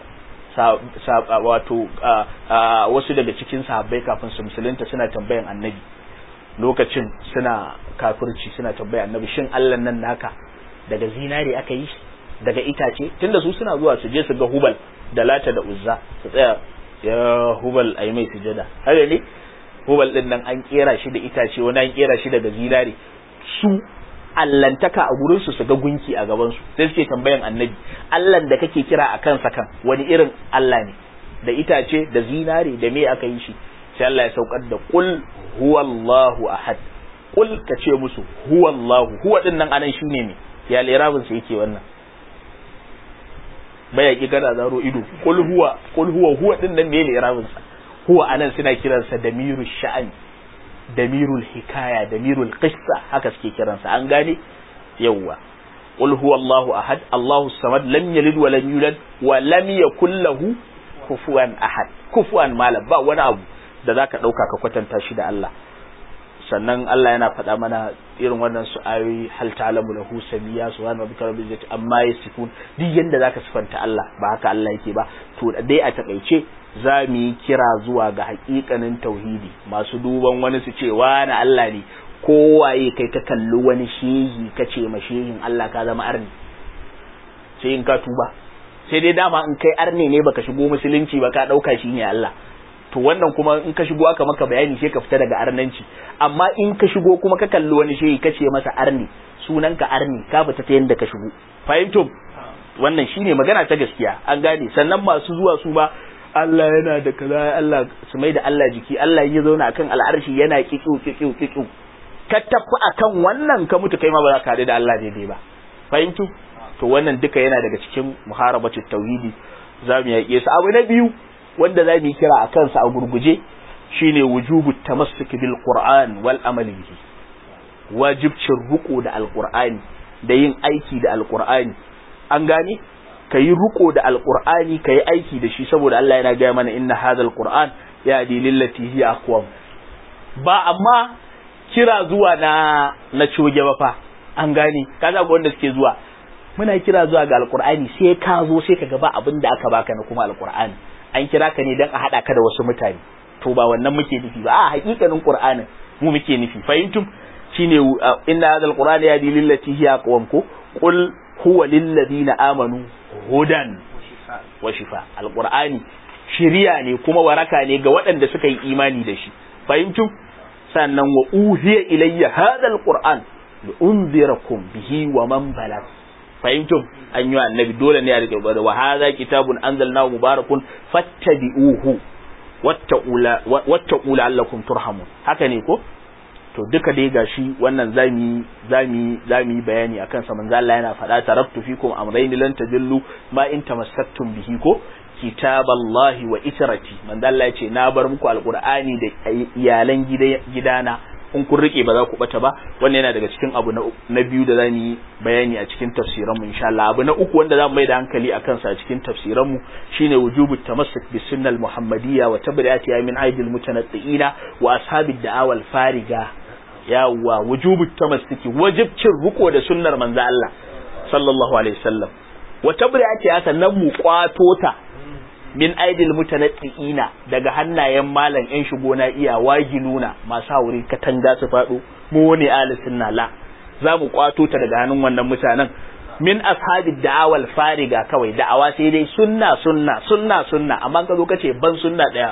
wato wasu daga cikin sahabbai kafin su musulunta suna tambayan annabi lokacin suna kafirci suna tambaya annabi shin Allah nan naka daga zinare aka yi daga itace tunda su suna zuwa su je su ga hubal da lata da uzza su tsaya ya hubal ai mai sujada haka ne hubal din nan an kera shi da itace wani an kera shi daga zinare su allantaka a gurin su su ga gunki a gaban su sai suke tambayan annabi Allah da kake kira a kansa kan wani irin Allah ne da itace da zinare da me aka yi shi sai Allah ya saukar da qul huwallahu ahad qul ka ce musu huwallahu huwa din nan anan shine ne ya lirabin sa yake wannan baya ki gana zaro ido qul huwa qul huwa huwa din nan ne lirabin sa huwa anan suna kiransa damiru sha'ani damirul hikaya damirul qissa haka suke kiransa an gane yawwa qul huwallahu ahad allahu samad lam yalid wa lam yulad wa lam yakul lahu kufuwan ahad kufuwan malam ba wani abu da zaka dauka ka kwatanta shi da Allah sannan Allah yana faɗa mana irin wannan su ayoyi hal ta'lamu lahu samiya subhanahu rabbika rabbil izzati amma yasifun duk yanda zaka sifanta Allah ba haka Allah yake ba to dai a takaice za mu yi kira zuwa ga hakikanin tauhidi masu duban wani su ce wani Allah ne kowaye kai ka kalli wani shehi ka ce ma shehin Allah ka zama arni sai in ka tuba sai dai dama in kai arne ne baka shigo musulunci ba ka dauka shi ne Allah to wannan kuma in ka shigo aka maka bayani sai ka fita daga arnanci amma in ka shigo kuma ka kalli wani shehi ka ce masa arni sunan ka arni ka fita ta yanda ka shigo fahimtum wannan shine magana ta gaskiya an gane sannan masu zuwa su ba Allah yana da kaza Allah su mai da Allah jiki Allah ya zauna akan al'arshi yana kikiu kikiu kikiu ka tafi akan wannan ka mutu kai ma ba za ka haɗu da Allah daidai ba fahimtu to wannan duka yana daga cikin muharabatu tauhidi za mu yaƙe su abu na biyu wanda za mu yi kira a kansa a gurguje shine wujubu tamassuk bil qur'an wal amal bihi wajibcin ruku da alqur'ani da yin aiki da alqur'ani an gane kayi ruko da alqur'ani kayi aiki da shi saboda Allah yana gaya mana inna hadhal qur'an yahdi lillati hiya aqwam ba amma kira zuwa na na coge ba fa an gane kaga ga wanda suke zuwa muna kira zuwa ga alqur'ani sai ka zo sai ka ga ba abin da aka baka na kuma alqur'ani an kira ka ne dan a hada ka da wasu mutane to ba wannan muke nufi ba a hakikanin qur'anin mu muke nufi fahimtum shine inna hadhal qur'ana yahdi lillati hiya aqwam ko qul huwa lil ladina amanu hudan wa shifa alqur'ani shiriya ne kuma waraka ne ga waɗanda suka yi imani da shi fahimtum sannan wa uhiya ilayya hadha alquran li unzirakum bihi wa man balag fahimtum an yi annabi dole ne a rike bada wa hadha kitabun anzalnahu mubarakun fattabi'uhu wattaqula wattaqula allakum turhamun haka ne ko to duka dai gashi wannan zami zami zami bayani akan sa manzo Allah yana faɗa taraktu fikum amrayni lan tadillu ma in tamassaktum bihi ko kitaballahi wa itrati manzo Allah ya ce na bar muku alqur'ani da iyalan gidana in kun rike ba za ku bata ba wannan yana daga cikin abu na biyu da zamu yi bayani a cikin tafsiran mu insha Allah abu na uku wanda zamu mai da hankali akan sa a cikin tafsiran mu shine wujubu tamassuk bis sunnal muhammadiyya wa tabri'ati min aidil mutanatti'ina wa ashabid da'awa al fariga yawa wujubu tamassuki wajibcin riko da sunnar manzo Allah sallallahu alaihi wasallam wa tabri'ati sannan mu kwato ta min aidil mutanatti'ina daga hannayen malam yan shigo na iya wagiluna masu hauri katanga su faɗo mu wani ahli sunna la za mu kwato ta daga hannun wannan mutanen min ashabi da'awal fariga kawai da'awa sai dai sunna sunna sunna sunna amma ka zo ka ce ban sunna daya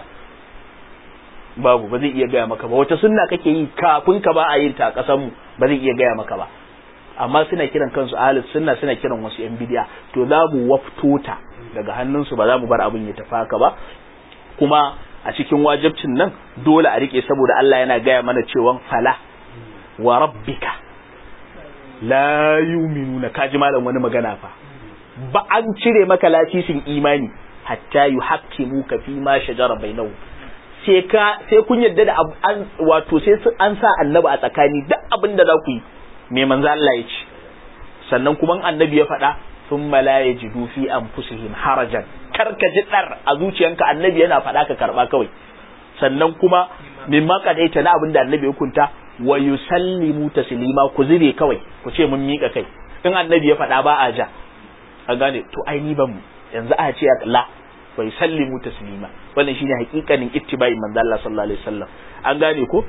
babu ba zai iya gaya maka ba wata sunna kake yi kafin ka ba a yin ta a kasan mu ba zai iya gaya maka ba amma suna kiran kansu ahlus sunna suna kiran wasu yan bidiya to za mu wafto ta daga hannunsu ba za mu bar abin ya tafi haka ba kuma a cikin wajibcin nan dole a rike saboda Allah yana gaya mana cewa fala wa rabbika la yu'minuna kaji malam wani magana fa ba an cire maka lasisin imani hatta yuhaqqimuka fi ma shajara bainahu sai ka sai kun yadda da an wato sai an sa annabi a tsakani duk abin da za ku yi me manzo Allah ya ce sannan kuma annabi ya faɗa thumma la yajidu fi anfusihim harajan kar ka ji dar a zuciyanka annabi yana faɗa ka karba kawai sannan kuma mimma kadaita na abin da annabi ya kunta wa yusallimu taslima ku zube kawai ku ce mun mika kai in annabi ya faɗa ba a ja a gane to ai ni ban yanzu a ce la wa yusallimu taslima wannan shine hakikanin ittibai manzo Allah sallallahu alaihi wasallam an gane ko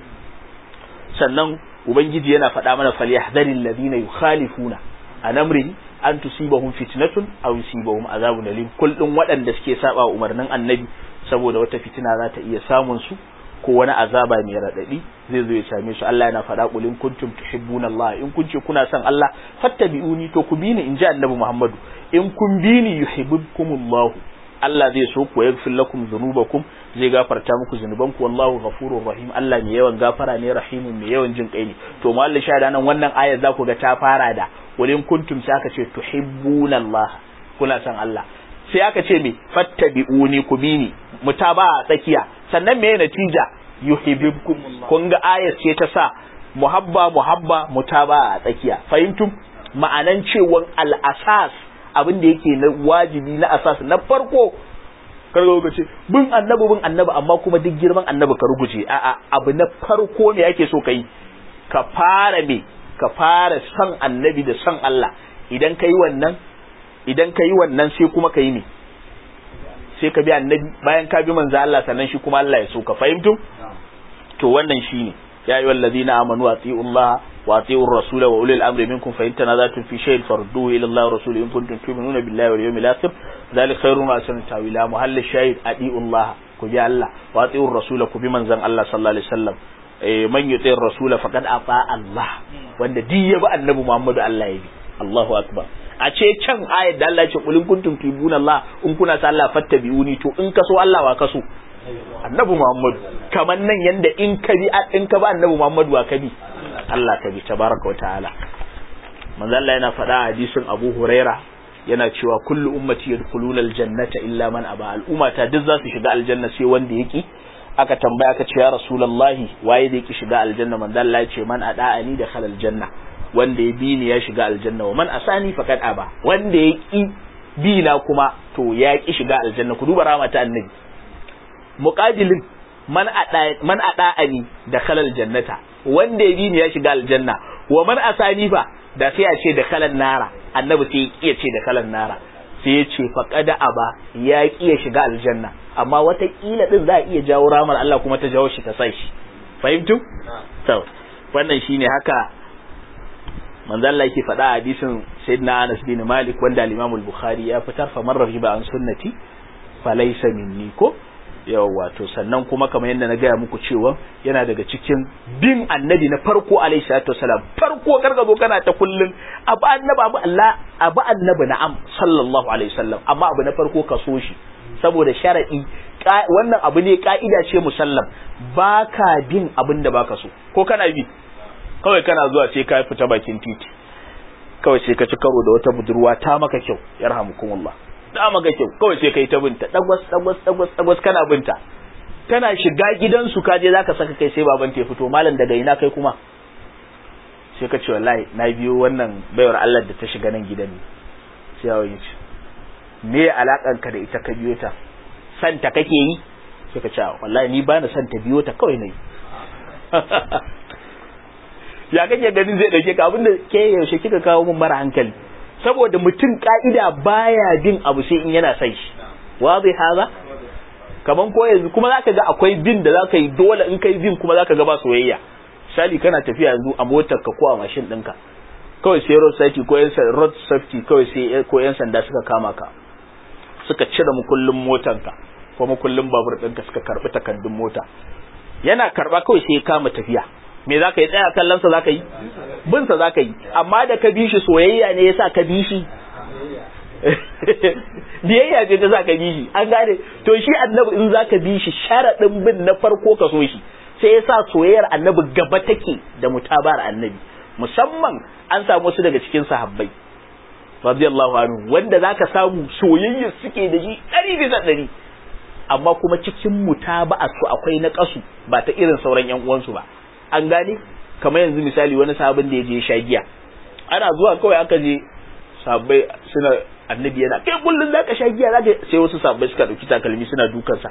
sannan ubangiji yana faɗa mana falyahdharil ladina yukhalifuna an amri an tusibahum fitnatun aw yusibahum azabun alim kullun waɗanda suke saba umarnin annabi saboda wata fitina za ta iya samun su ko wani azaba mai radadi zai zo ya same su Allah yana faɗa qul in kuntum tuhibbuna Allah in kun ce kuna son Allah fattabi'uni to ku bi ni in ji annabi Muhammadu in kun bi ni yuhibbukumullah Allah zai so ku yaghfir lakum dhunubakum zai gafarta muku zunubanku wallahu ghafurur rahim Allah mai yawan gafara ne rahimun mai yawan jin kai ne to mallin shahada nan wannan ayar za ku ga ta fara da wurin kuntum sai aka ce tuhibbuna Allah kuna son Allah sai aka ce me fattabi'uni ku bi ni mutaba a tsakiya sannan me natija yuhibbukum kun ga ayar ce ta sa muhabba muhabba mutaba a tsakiya fahimtum ma'anan cewan al-asas abin da yake na wajibi na asas na farko karga ka ce bin annabi bin annabi amma kuma duk girman annabi ka ruguje a'a abu na farko ne ake so kai ka fara me ka fara son annabi da son Allah idan ka yi wannan idan ka yi wannan sai kuma ka yi me sai ka bi annabi bayan ka bi manzo Allah sannan shi kuma Allah ya so ka fahimtu to wannan shine ya ayyuhal ladina amanu atiiu Allah wa atiiu ar-rasul wa ulil amri minkum fa in tanazatum fi shay'in farudduhu ila Allah wa rasulihi in kuntum tu'minuna billahi wal yawmil akhir ذلك خير ما أحسن تاويلا محل الشاهد أديء الله كبي الله وأطيع الرسول كبي من زن الله صلى الله عليه وسلم من يطيع الرسول فقد أطاع الله وأن دي يبقى النبي محمد الله يبي الله أكبر a ce can ayat da Allah ya ce kulin kuntum tubuna Allah in kuna sa Allah fattabi'uni to in kaso Allah wa kaso annabi Muhammad kaman nan yanda in ka bi in ka ba annabi Muhammad wa ka bi Allah ka bi tabaraka wa ta'ala manzo Allah yana faɗa a hadisin Abu Huraira yana cewa kullu ummati yadkhuluna aljannata illa man aba al'ummata duk za su shiga aljanna sai wanda yaki aka tambaya aka ce ya rasulullahi waye zai ki shiga aljanna manzo Allah ya ce man ada'ani da khalal janna wanda ya bi ni ya shiga aljanna wa man asani faqad aba wanda ya ki bi na kuma to ya ki shiga aljanna ku duba rahama ta annabi muqabilin man ada man ada'ani da khalal jannata wanda ya bi ni ya shiga aljanna wa man asani fa da sai a ce da kalan nara annabi sai ya ce da kalan nara sai ya ce faqada aba ya ki ya shiga aljanna amma wata kila din za a iya jawo ramar Allah kuma ta jawo shi ta sai shi fahimtu to wannan shine haka manzo Allah yake faɗa a hadisin sayyidina Anas bin Malik wanda al-Imam al-Bukhari ya fitar fa man rahiba an sunnati falaysa minni ko yawa to sannan kuma kamar yadda na gaya muku cewa yana daga cikin bin annabi na farko alaihi salatu wasalam farko karka zo kana ta kullun abu annabi abu Allah abu annabi na'am sallallahu alaihi wasallam amma abu na farko ka so shi saboda sharadi wannan abu ne ka'ida ce musallam baka bin abin da baka so ko kana bi kawai kana zuwa sai ka fita bakin titi kawai sai ka ci karo da wata budurwa ta maka kyau yarhamukumullah ta maka kyau kawai sai kai ta binta dagwas dagwas dagwas dagwas kana binta kana shiga gidansu ka je zaka saka kai sai baban ta fito malam daga ina kai kuma sai ka ce wallahi na biyo wannan baiwar Allah da ta shiga nan gidan ne sai yawo yace me alakan ka da ita ka biyo ta san ta kake yi sai ka ce wallahi ni ba na san ta biyo ta kawai nayi ya kake ganin zai dauke ka abinda ke yaushe kika kawo mun mara hankali saboda mutum ka'ida baya bin abu sai in yana sai shi wazi haza kaman ko yanzu kuma zaka ga akwai bin da zaka yi dole in kai bin kuma zaka ga ba soyayya misali kana tafiya yanzu a motar ka ko a mashin ɗinka kawai sai road safety ko yan road safety kawai sai ko yan sanda suka kama ka suka cire mukullin motar ka ko mukullin babur ɗinka suka karbi takardun mota yana karba kawai sai ya kama tafiya me za ka yi tsaya kallon sa za ka yi bin sa za ka yi amma da ka bi shi soyayya ne yasa ka bi shi biyayya ce ta sa ka bi shi an gane to shi annabi in za ka bi shi sharaɗin bin na farko ka so shi sai yasa soyayyar annabi gaba take da mutabar annabi musamman an samu wasu daga cikin sahabbai radiyallahu anhu wanda zaka samu soyayya suke da shi ɗari bisa ɗari amma kuma cikin mutaba'a su akwai na kasu ba ta irin sauran yan uwansu ba an gane kamar yanzu misali wani sabon da ya je sha giya ana zuwa kawai aka je sabbai suna annabi yana kai kullun zaka sha giya zaka sai wasu sabbai suka dauki takalmi suna dukan sa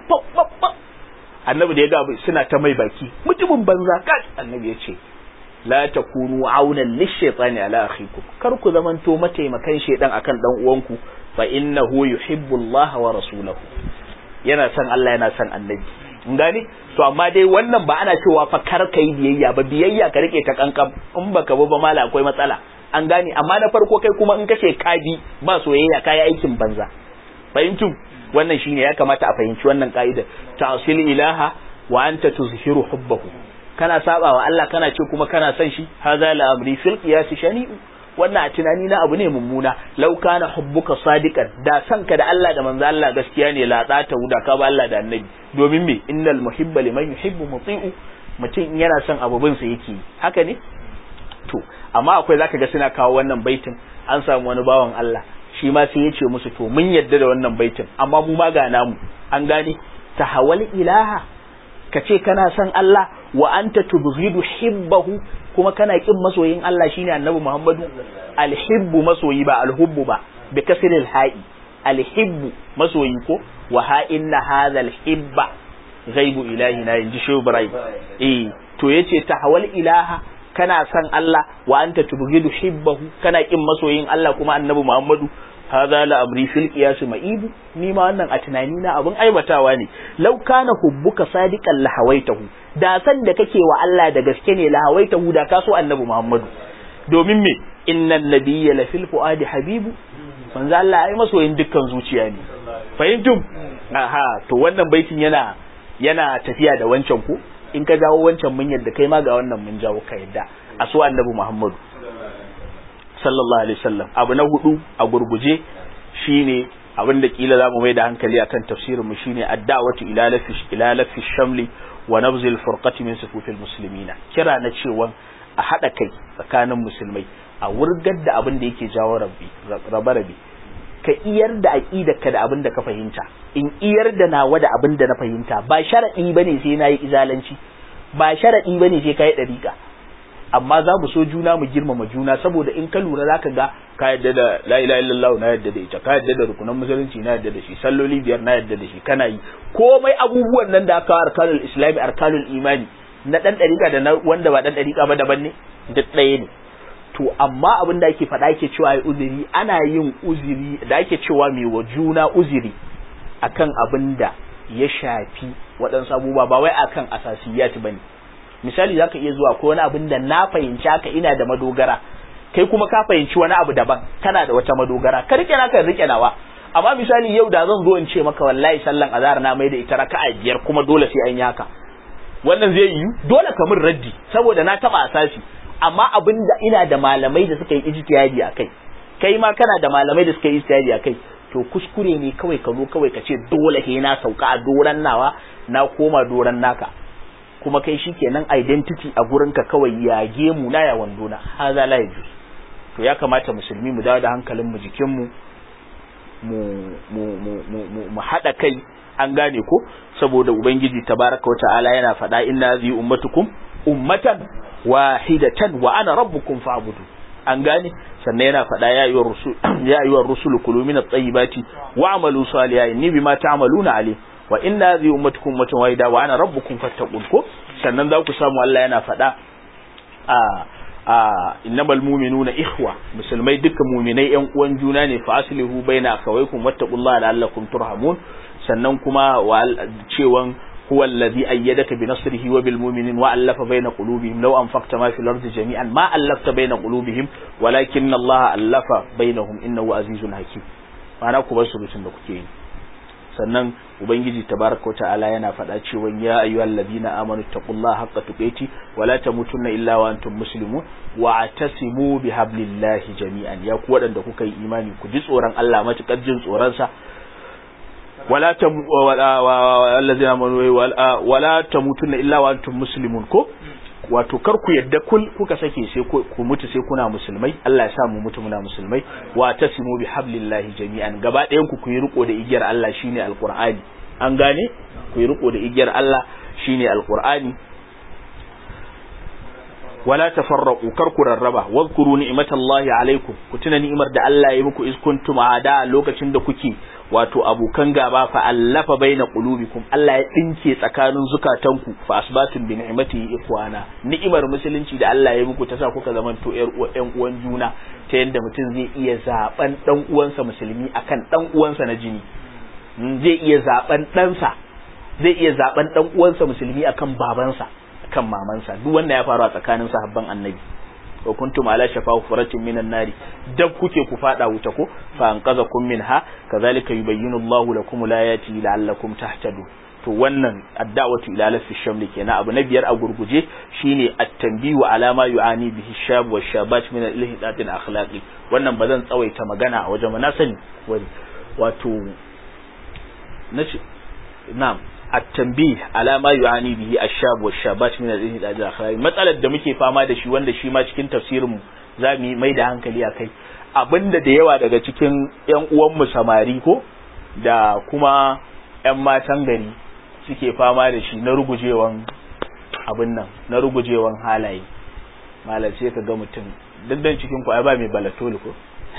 annabi da ya ga suna ta mai baki mutumin banza kai annabi ya ce la takunu aunan lishaytani ala akhikum kar ku zamanto mataimakan shedan akan dan uwanku fa innahu yuhibbu Allah wa rasulahu yana son Allah yana son annabi in gane to amma dai wannan ba ana cewa fa kar ka yi biyayya ba biyayya ka rike ta kankan in baka bi ba mala akwai matsala an gane amma na farko kai kuma in kace ka bi ba soyayya kai aikin banza fahimtu wannan shine ya kamata a fahimci wannan ka'ida ta'sil ilaha wa anta tuzhiru hubbahu kana saba wa Allah kana ce kuma kana son shi hadha la amri fil qiyas shani'u wannan a tunani na abu ne mummuna law kana hubbuka sadiqan da san ka da Allah da manzo Allah gaskiya ne la ta wuda ka ba Allah da annabi domin me innal muhibba liman yuhibbu muti'u mutum yana son abubin sa yake haka ne to amma akwai zaka ga suna kawo wannan baitin an samu wani bawan Allah shi ma sai ya ce musu to mun yadda da wannan baitin amma mu ma ga namu an gane tahawal ilaha ka ce kana son Allah wa anta tubghidu hibbahu kuma kana kin masoyin Allah shine Annabi Muhammadu alhibbu masoyi ba alhubbu ba bi kasril ha'i alhibbu masoyi ko wa ha inna hadha alhibba ghaibu ilahi na inji Shehu Ibrahim eh to yace tahawal ilaha kana son Allah wa anta tubghidu hibbahu kana kin masoyin Allah kuma Annabi Muhammadu hadha la amri fil qiyas ma'ibu ni ma wannan a tunani na abun aibatawa ne law kana hubbuka sadiqan la hawaitahu da san da kake wa Allah da gaske ne la hawaitahu da ka so annabi Muhammadu domin me innan nabiyya la fil fuadi habibu manzo Allah ai masoyin dukkan zuciya ne fahimtum aha to wannan baitin yana yana tafiya da wancan ku in ka jawo wancan mun yadda kai ma ga wannan mun jawo ka yadda a so annabi Muhammadu sallallahu alaihi wasallam abu na hudu a gurguje shine abin da kila zamu mai da hankali akan tafsirin mu shine ad-da'watu ila lafi ila lafi shamli wa nabzil furqati min sufufil muslimina kira na cewa a hada kai tsakanin musulmai a wurgar da abin da yake jawo rabbi rabe rabe ka iyar da aqidarka da abin da ka fahimta in iyar da nawa da abin da na fahimta ba sharadi bane sai nayi izalanci ba sharadi bane sai kai dariqa amma za mu so juna mu girmama juna saboda in ka lura zaka ga ka yadda da la ilaha illallah na yadda da ita ka yadda da rukunan musulunci na yadda da shi salloli biyar na yadda da shi kana yi komai abubuwan nan da aka arkanul islami arkanul imani na dan dariƙa da na wanda ba dan dariƙa ba daban ne duk ɗaya ne to amma abin da ake faɗa ake cewa ai uzuri ana yin uzuri da ake cewa mai wa juna uzuri akan abin da ya shafi waɗansu abubuwa ba wai akan asasiyat bane misali zaka iya zuwa ko wani abin da na fahimci haka ina da madogara kai kuma ka fahimci wani abu daban kana da wata madogara ka rike naka rike nawa amma misali yau da zan zo in ce maka wallahi sallan azhar na mai da ita raka'a biyar kuma dole sai an yi haka wannan zai yi dole ka min raddi saboda na taba asasi amma abin da ina da malamai da suka yi ijtihadi a kai kai ma kana da malamai da suka yi ijtihadi a kai to kuskure ne kawai ka zo kawai ka ce dole ke na sauka a doran nawa na koma doran naka kuma kai shikenan identity a gurin ka kawai ya gemu na ya wando na haza la yajuz to ya kamata musulmi mu dawo da hankalin mu jikin mu mu mu mu mu mu hada kai an gane ko saboda ubangiji tabaraka wata'ala yana faɗa inna zi ummatukum ummatan wahidatan wa ana rabbukum fa'budu an gane sannan yana faɗa ya ayyuhar rusul ya ayyuhar rusul kulu min at-tayyibati wa'malu salihan inni bima ta'maluna alim wa inna zi ummatukum ummatan wahida wa ana rabbukum fattaqun ko sannan za ku samu Allah yana faɗa a a innamal mu'minuna ikhwa musulmai dukkan mu'minai yan uwan juna ne fa aslihu baina akhawaykum wattaqullaha la'allakum turhamun sannan kuma cewan huwa allazi ayyadaka bi nasrihi wa bil mu'minin wa allafa baina qulubihim law anfaqta ma fil ardi jami'an ma allafta baina qulubihim walakin Allah allafa bainahum innahu azizun hakim ma'ana ku bar surutun da kuke yi sannan ubangiji tabaraka ta'ala yana faɗa cewa ya ayyuhal ladina amanu taqullaha haqqa tuqati wa la tamutunna illa wa antum muslimun wa atasimu bihablillahi jami'an ya ku waɗanda kuka yi imani ku ji tsoron Allah matukar jin tsoron sa wala tam wallazina amanu wala tamutunna illa wa antum muslimun ko wato kar ku yadda kul kuka sake sai ku mutu sai kuna musulmai Allah ya sa mu mutu muna musulmai wa tasimu bi hablillahi jami'an gaba ɗayan ku ku yi riko da igiyar Allah shine alqur'ani an gane ku yi riko da igiyar Allah shine alqur'ani wala tafarraqu kar ku rarraba wadhkuru ni'matallahi alaikum ku tuna ni'imar da Allah ya muku iz kuntum ada lokacin da kuke wato abokan gaba fa allafa baina qulubikum Allah ya dinke tsakanin zukatanku fa asbatum bi ni'matihi ikhwana ni'imar musulunci da Allah ya muku ta sa kuka zaman to ƴan uwan juna ta yanda mutum zai iya zaben dan uwansa musulmi akan dan uwansa na jini zai iya zaben ɗansa zai iya zaben dan uwansa musulmi akan babansa kan mamansa duk wanda ya faru a tsakanin sahabban annabi wa kuntum ala shafa furatin minan nari dab kuke ku fada wuta ko fa anqazakum minha kazalika yubayyinu Allahu lakum alayati la'allakum tahtadun to wannan adda'watu ila lafi shamli kenan abu na biyar a gurguje shine at-tanbihu ala ma yu'ani bihi shab wa shabat min al-ihdat al-akhlaqi wannan bazan tsawaita magana a wajen na sani wato nace na'am التنبيه على ما يعاني به الشاب والشابات من الانحداد الاخلاقي matsalar da muke fama da shi wanda shi ma cikin tafsirin mu zamu mai da hankali akai abinda da yawa daga cikin ƴan uwan mu samari ko da kuma ƴan matan gari suke fama da shi na rugujewan abin nan na rugujewan halaye malam sai ka ga mutum dandan cikin ku ai ba mai balatoli ko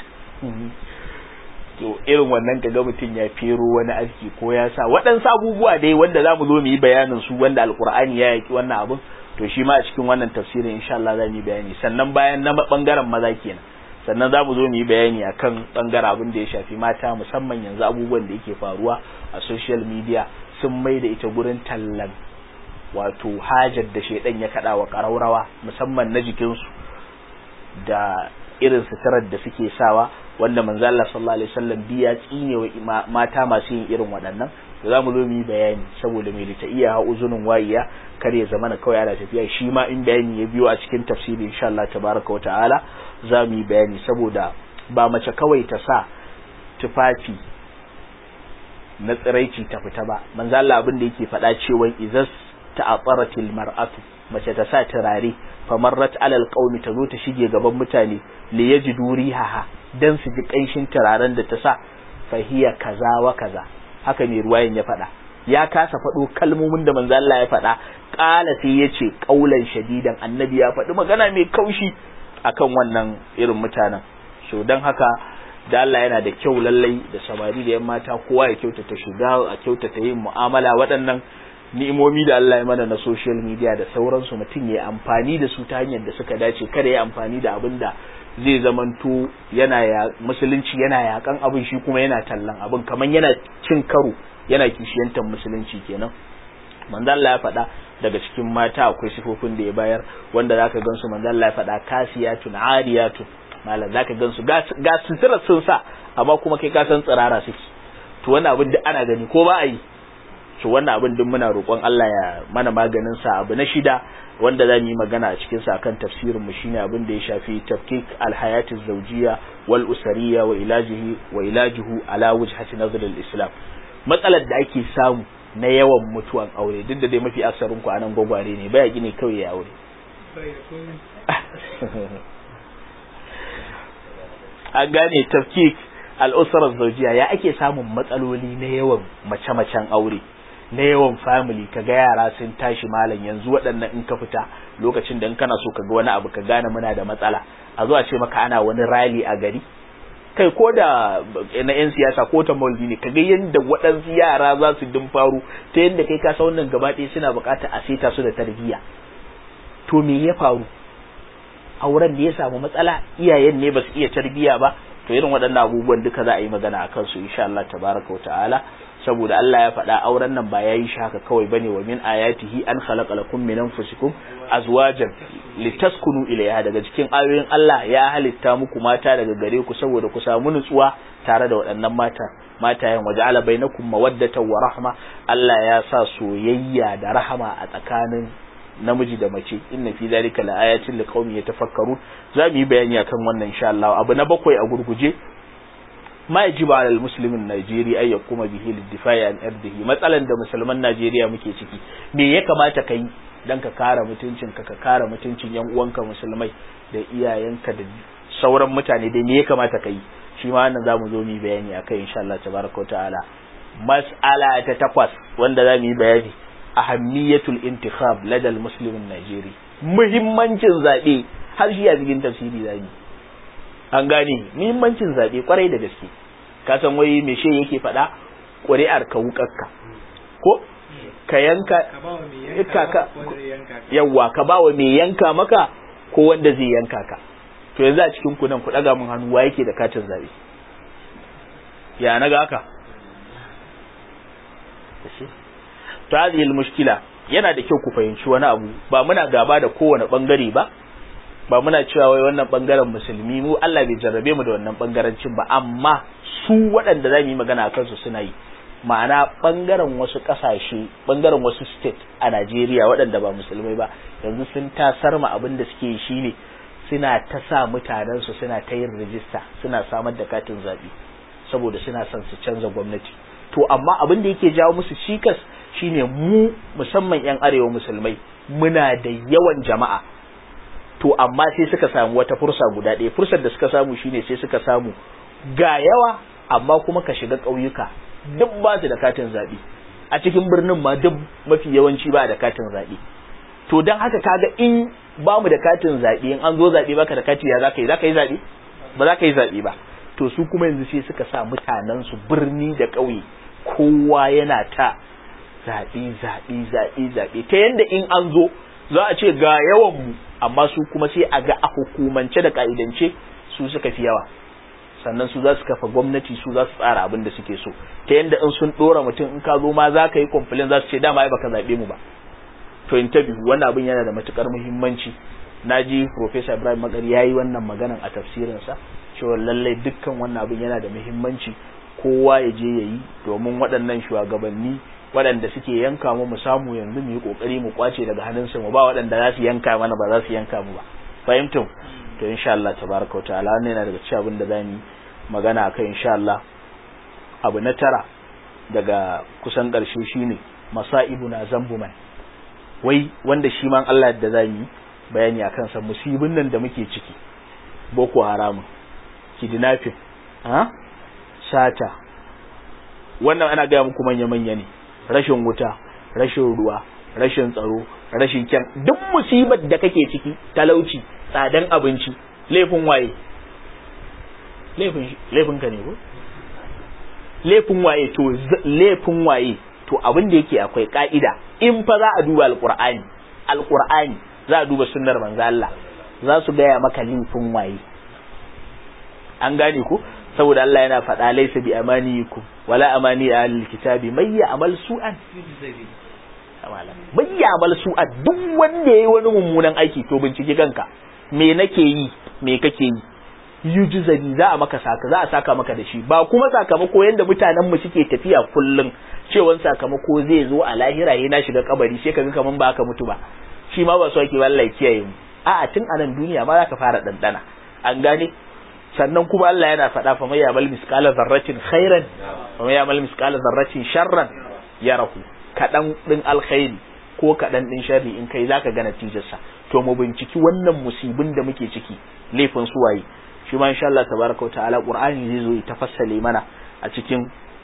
to irin wannan kaga mutum ya fero wani aski ko ya sa waɗansu abubuwa dai wanda za mu zo mu yi bayanin su wanda alkur'ani ya yaki wannan abun to shi ma a cikin wannan tafsirin insha Allah za mu yi bayani sannan bayan na bangaren maza kenan sannan za mu zo mu yi bayani akan bangaren abin da ya shafi mata musamman yanzu abubuwan da yake faruwa a social media sun mai da ita gurin tallan wato hajar da shedan ya kada wa karaurawa musamman na jikinsu da irin suturar da suke sawa wanda manzo Allah sallallahu alaihi wasallam biya tsine wa mata masu yin irin waɗannan to zamu zo mu yi bayani saboda mai ta iya ha uzunin wayiya kar ya zamana kawai ana tafiya shi ma in bayani ya biyo a cikin tafsiri insha Allah tabaraka wa ta'ala za mu yi bayani saboda ba mace kawai ta sa tufafi na tsiraici ta fita ba manzo Allah abin da yake faɗa cewa izas ta'attaratil mar'atu mace ta sa turare famarrat alal qaumi ta zo ta shige gaban mutane li yajidu rihaha dan su ji kanshin turaren da ta sa fahiya kaza wa kaza haka ne ruwayan ya faɗa ya kasa faɗo kalmomin da manzo Allah ya faɗa qala sai yace qaulan shadidan annabi ya faɗi magana mai kaushi akan wannan irin mutanen so dan haka da Allah yana da kyau lallai da samari da yan mata kowa ya kyautata shiga a kyautata yin mu'amala waɗannan ni'imomi da Allah ya mana na social media da sauransu mutum ya amfani da su ta hanyar da suka dace kada ya amfani da abin da zai zamanto yana ya musulunci yana yakan abin shi kuma yana tallan abin kamar yana cin karo yana kishiyantar musulunci kenan manzo Allah ya faɗa daga cikin mata akwai sifofin da ya bayar wanda zaka gansu manzo Allah ya faɗa kasiyatun ariyatun malam zaka gansu ga sutura sun sa amma kuma kai ka san tsirara suke to wannan abin duk ana gani ko ba a yi to wannan abin duk muna roƙon Allah ya mana maganin sa abu na shida wanda za mu yi magana a cikin sa akan tafsirin mu shine abin da ya shafi tafkik alhayati zawjiyya wal usariyya wa ilajihi wa ilajihu ala wajhati nazar al-islam matsalar da ake samu na yawan mutuwan aure duk da dai mafi aksarin ku anan gwagware ne baya gine kawai ya aure an gane tafkik al'usarar zaujiya ya ake samun matsaloli na yawan mace-macen aure na yawan family kaga yara sun tashi malam yanzu waɗannan in ka fita lokacin da in kana so kaga wani abu ka gane muna da matsala a zuwa ce maka ana wani rally a gari kai ko da na yan siyasa ko ta maulidi ne kaga yadda waɗansu yara za su din faru ta yadda kai ka wannan gaba ɗaya suna buƙatar a saita su da tarbiyya to me ya faru auren da ya samu matsala iyayen ne ba su iya tarbiyya ba to irin waɗannan abubuwan duka za a yi magana akan su insha Allah tabaraka wa ta'ala saboda Allah ya faɗa auren nan ba yayi shi haka kawai bane wa min ayatihi an khalaqa lakum min anfusikum azwajan litaskunu ilayha daga cikin ayoyin Allah ya halitta muku mata daga gare ku saboda ku samu nutsuwa tare da waɗannan mata matayen waja'ala bainakum mawaddatan wa rahma Allah ya sa soyayya da rahama a tsakanin namiji da mace inna fi zalika laayatin liqaumin yatafakkarun za mu yi bayani akan wannan insha Allah abu na bakwai a gurguje ma yajibu ala almuslimin Najeriya ay yakuma bihi lidifai an irdihi matsalan da musulman Najeriya muke ciki me ya kamata kai dan ka kare mutuncin ka ka kare mutuncin yan uwanka musulmai da iyayenka da sauran mutane dai me ya kamata kai shi ma wannan zamu zo mu yi bayani akai insha Allah tabaraka ta'ala mas'ala ta takwas wanda za mu yi bayani ahammiyatul intikhab ladal muslimin Najeri muhimmancin zabe har shi a cikin tafsiri zabi an gane muhimmancin zabe kwarai da gaske ka san wai me she yake faɗa ƙuri'ar ka wukarka ko ka yanka ka yawa ka ba wa mai yanka maka ko wanda zai yanka ka to yanzu a cikin ku nan ku daga mun hannu wa yake da katin zabe ya naga haka to hadhihi mushkila yana da kyau ku fahimci wani abu ba muna gaba da kowane bangare ba ba muna cewa wai wannan bangaren musulmi mu Allah bai jarrabe mu da wannan bangarancin ba amma su waɗanda za mu yi magana a kansu suna yi ma'ana bangaren wasu ƙasashe bangaren wasu state a Najeriya waɗanda ba musulmai ba yanzu sun tasar ma abin da suke yi shine suna ta sa mutanen su suna ta yin rijista suna samar da katin zaɓe saboda suna son su canza gwamnati to amma abin da yake jawo musu cikas shine mu musamman yan arewa musulmai muna da yawan jama'a to amma sai suka samu wata fursa guda ɗaya fursar da suka samu shine sai suka samu ga yawa amma kuma ka shiga ƙauyuka duk ba su da katin zaɓe a cikin birnin ma duk mafi yawanci ba da katin zaɓe to don haka kaga in ba mu da katin zaɓe in an zo zaɓe baka da kati ya za ka yi za ka yi zaɓe ba za ka yi zaɓe ba to su kuma yanzu sai suka sa mutanen su birni da ƙauye kowa yana ta zaɓe zaɓe zaɓe zaɓe ta yanda in an zo za a ce ga yawan mu amma su kuma sai a ga a hukumance da ka'idance su suka fi yawa sannan su za su kafa gwamnati su za su tsara abin da suke so ta yanda in sun ɗora mutum in ka zo ma za ka yi complain za su ce dama ai baka zaɓe mu ba to interview wannan abin yana da matukar muhimmanci na ji Professor Ibrahim Magari ya yi wannan maganan a tafsirinsa cewa lallai dukkan wannan abin yana da muhimmanci kowa ya je ya yi domin waɗannan shugabanni waɗanda suke yanka mu mu samu yanzu mu yi ƙoƙari mu kwace daga hannunsu mu ba waɗanda za su yanka mana ba za su yanka mu ba fahimtum to insha Allah tabaraka wa ta'ala wannan yana daga cikin abin da za mu magana akai insha Allah abu na tara daga kusan ƙarshe shine masa'ibuna zambuman wai wanda shi man Allah da za mu bayani akan sa musibin nan da muke ciki boko haramun kidnapping ha sata wannan ana gaya muku manya-manya ne rashin wuta rashin ruwa rashin tsaro rashin kyan duk musibar da kake ciki talauci tsadan abinci laifin waye laifin laifin ka ne ko laifin waye to laifin waye to abin da yake akwai ka'ida in fa za a duba alqur'ani alqur'ani za a duba sunnar manzo Allah za su gaya maka laifin waye an gane ku saboda Allah yana faɗa laysa bi amaniyikum wala amani ahlil kitabi may ya'mal su'an may ya'mal su'an duk wanda yayi wani mummunan aiki to bincike kanka me nake yi me kake yi yujizani za a maka saka za a saka maka da shi ba kuma sakamako yanda mutanen mu suke tafiya kullum cewan sakamako zai zo a lahira yana shiga kabari sai kaga kaman ba aka mutu ba shi ma ba so ake wallahi kiyaye mu a'a tun a nan duniya ma zaka fara dandana an gane sannan kuma Allah yana faɗa fa mai yamal misqala zarratin khairan fa mai yamal misqala zarratin sharran yarahu kadan din alkhairi ko kadan din sharri in kai zaka ga natijarsa to mu binciki wannan musibin da muke ciki laifin su waye shi ma insha Allah tabaraka wa ta'ala qur'ani zai zo ya tafassale mana a cikin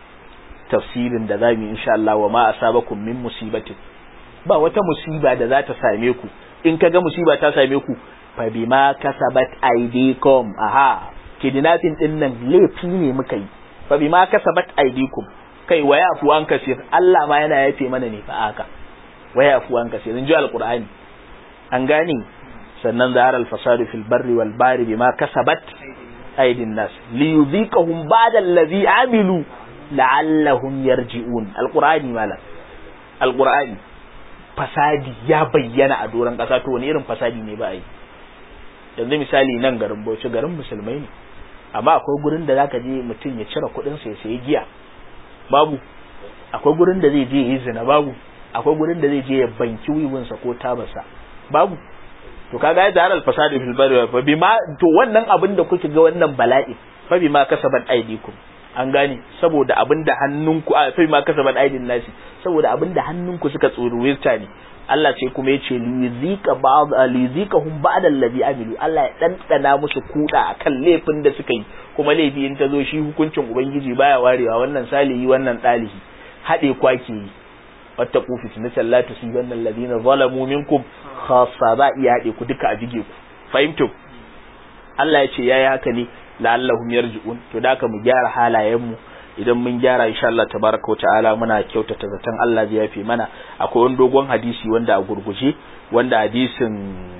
tafsirin da zamu insha Allah wa ma asabakum min musibatin ba wata musiba da za ta same ku in kaga musiba ta same ku fa bima kasabat aydikum aha kidnapping din nan laifi ne muka yi fa bima kasabat aydikum kai waya afu an kasir Allah ma yana yafe mana ne fa haka waya afu an kasir in ji alqur'ani an gane sannan zahar al-fasad fil barri wal bahri bima kasabat aydin nas li yudhiqahum ba'da allazi amilu la'allahum yarji'un alqur'ani malam alqur'ani fasadi ya bayyana a doron ƙasa to wani irin fasadi ne ba a yi yanzu misali nan garin Bauchi garin musulmai ne amma akwai gurin da zaka je mutum ya cire kuɗin sa ya sayi giya babu akwai gurin da zai je ya yi zina babu akwai gurin da zai je ya banki wiwinsa ko tabarsa babu to kaga ya zarar fasadi fil bari fa bima to wannan abin da kuke ga wannan bala'i fa bima kasabat aidikum an gane saboda abin da hannunku a fa bima kasabat aidin nasi saboda abin da hannunku suka tsoruwirta ne Allah ce kuma ya ce liyuzika ba'd liyuzikahum ba'da allazi amilu Allah ya dandana musu kuda akan laifin da suka yi kuma laifi in ta zo shi hukuncin ubangiji baya warewa wannan salihi wannan dalihi hade kwake yi wattaqu fitnatan la tusibanna alladhina zalamu minkum khassa ba iya hade ku duka a bige ku fahimtum Allah ya ce yayi haka ne la'allahum yarji'un to da ka mu gyara halayen mu idan mun gyara insha Allah tabaraka wa ta'ala muna kyautata zaton Allah zai yafe mana akwai wani dogon hadisi wanda a gurguje wanda hadisin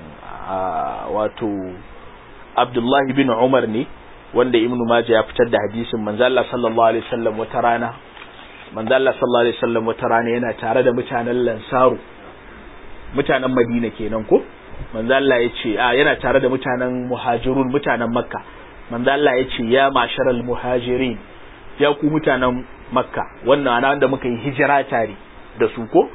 wato Abdullahi bin Umar ne wanda Ibn Majah ya fitar da hadisin manzo Allah sallallahu alaihi wasallam wata rana manzo Allah sallallahu alaihi wasallam wata rana yana tare da mutanen Lansaru mutanen Madina kenan ko manzo Allah ya ce a yana tare da mutanen Muhajirun mutanen Makka manzo Allah ya ce ya masharal muhajirin ya ku mutanen makka wannan ana wanda muka yi hijira tare da su ko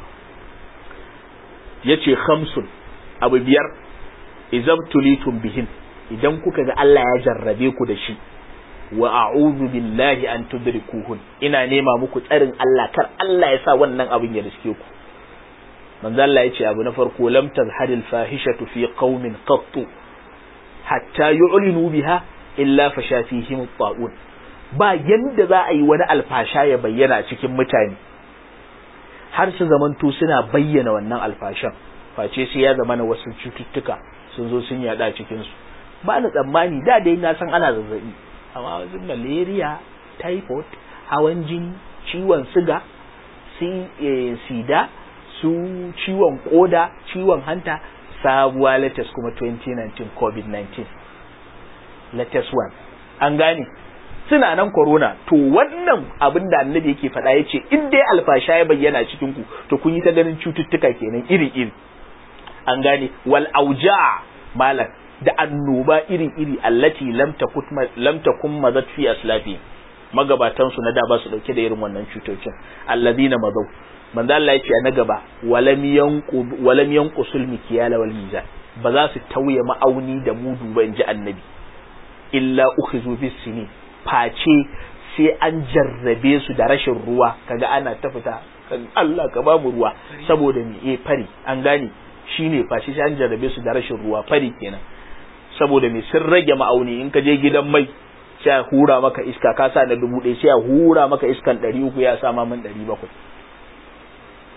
ya ce khamsun abu biyar izabtulitum bihin idan kuka ga Allah ya jarrabe ku da shi wa a'udhu billahi an tudrikuhun ina nema muku tsarin Allah kar Allah ya sa wannan abin ya riske ku manzo Allah ya ce abu na farko lam tazharil fahishatu fi qaumin qattu hatta yu'linu biha illa fasha fihim at-ta'un ba yanda za a yi wani alfasha ya bayyana cikin mutane har su zamanto suna bayyana wannan alfashan face sai ya zama na wasu cututtuka sun zo sun yada cikin su ba na tsammani da dai na san ana zazzabi amma wasu malaria typhoid hawan jini ciwon siga sida su ciwon koda ciwon hanta sabuwa latest kuma 2019 covid-19 latest one an gane suna nan corona to wannan abin da annabi yake faɗa ya ce in dai alfasha ya bayyana cikin ku to kun yi ta ganin cututtuka kenan iri iri an gane wal auja malam da annoba iri iri allati lam takut lam takum mazat fi aslafi magabatan su na da ba su dauke da irin wannan cutocin alladina mazau manzo Allah ya ce na gaba walam yanqu walam yanqusul mikyala wal mizan ba za su tauye ma'auni da mudu ba in ji annabi illa ukhizu bis sinin face sai an jarrabe su da rashin ruwa kaga ana ta fita Allah ka ba mu ruwa saboda me eh fari an gane shine face sai an jarrabe su da rashin ruwa fari kenan saboda me sun rage ma'auni in ka je gidan mai sai a hura maka iska ka sa na dubu ɗaya sai a hura maka iskan ɗari uku ya sa ma min ɗari bakwai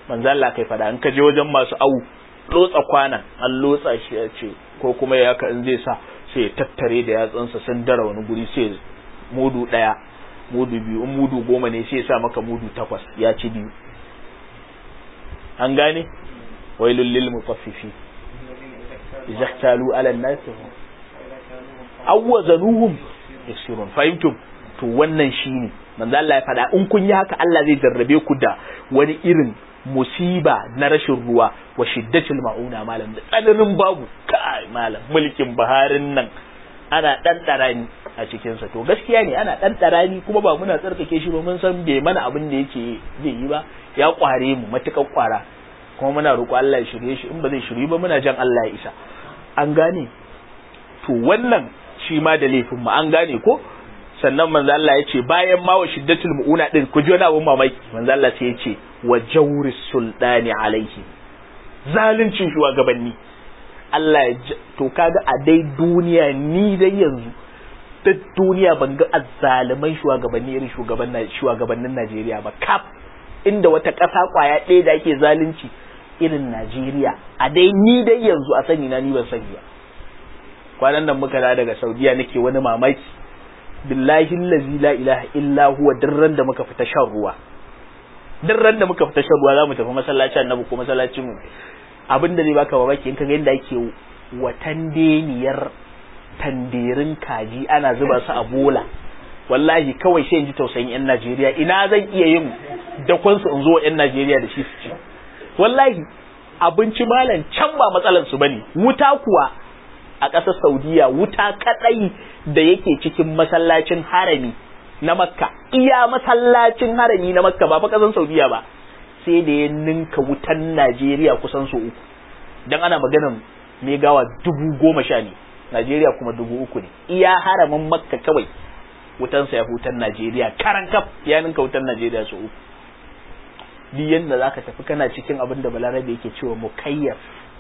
manzo Allah kai fada in ka je wajen masu awu lotsa kwana an lotsa shi ya ce ko kuma ya haka in zai sa sai ya tattare da yatsunsa sun dara wani guri sai mudu daya mudu biyu in mudu goma ne sai ya sa maka mudu takwas ya ci biyu an gane wailul lil mutaffifi idza ihtalu ala an-nas awwazanuhum yasirun fahimtum to wannan shine manzo Allah ya faɗa in kun yi haka Allah zai jarrabe ku da wani irin musiba na rashin ruwa wa shiddatul mauna malam da tsananin babu kai malam mulkin baharin nan ana dan ni a cikin sa to gaskiya ne ana dan ni kuma ba muna tsarkake shi ba mun san bai mana abin da yake zai yi ba ya kware mu matukan kwara kuma muna roƙo Allah ya shirye shi in ba zai shirye ba muna jan Allah ya isa an gane to wannan shi ma da laifin mu an gane ko sannan manzo Allah ya ce bayan ma wa shiddatul mu'una din ku ji wani abun mamaki manzo Allah sai ya ce wa jawri sultani alaihi zaluncin shugabanni Allah ya to kaga a dai duniya ni dai yanzu duk duniya ban ga azzaluman shugabanni irin shugaban shugabannin Najeriya ba kaf inda wata ƙasa kwaya ɗaya da ake zalunci irin Najeriya a dai ni dai yanzu a sani na ni ban sani ba kwanan nan muka da daga Saudiya nake wani mamaki billahi allazi la ilaha illa huwa dirran da muka fita shan ruwa dirran da muka fita shan ruwa zamu tafi masallacin annabi ko masallacin mu abinda zai baka mamaki in kaga yadda ake watan deniyar tanderin kaji ana zuba su a bola wallahi kawai sai in ji tausayin yan Najeriya ina zan iya yin dakon su in zo yan Najeriya da shi su ci wallahi abinci malam can ba matsalar su bane wuta kuwa a ƙasar Saudiya wuta kadai da yake cikin masallacin harami na Makka iya masallacin harami na Makka ba fa ƙasar Saudiya ba sai da ya ninka wutan Najeriya kusan su uku dan ana maganan megawa dubu goma sha ne Najeriya kuma dubu uku ne iya haramin Makka kawai wutansa ya hutan Najeriya karan kaf ya ninka wutan Najeriya su uku duk yanda zaka tafi kana cikin abin da Balarabe yake cewa mukayyaf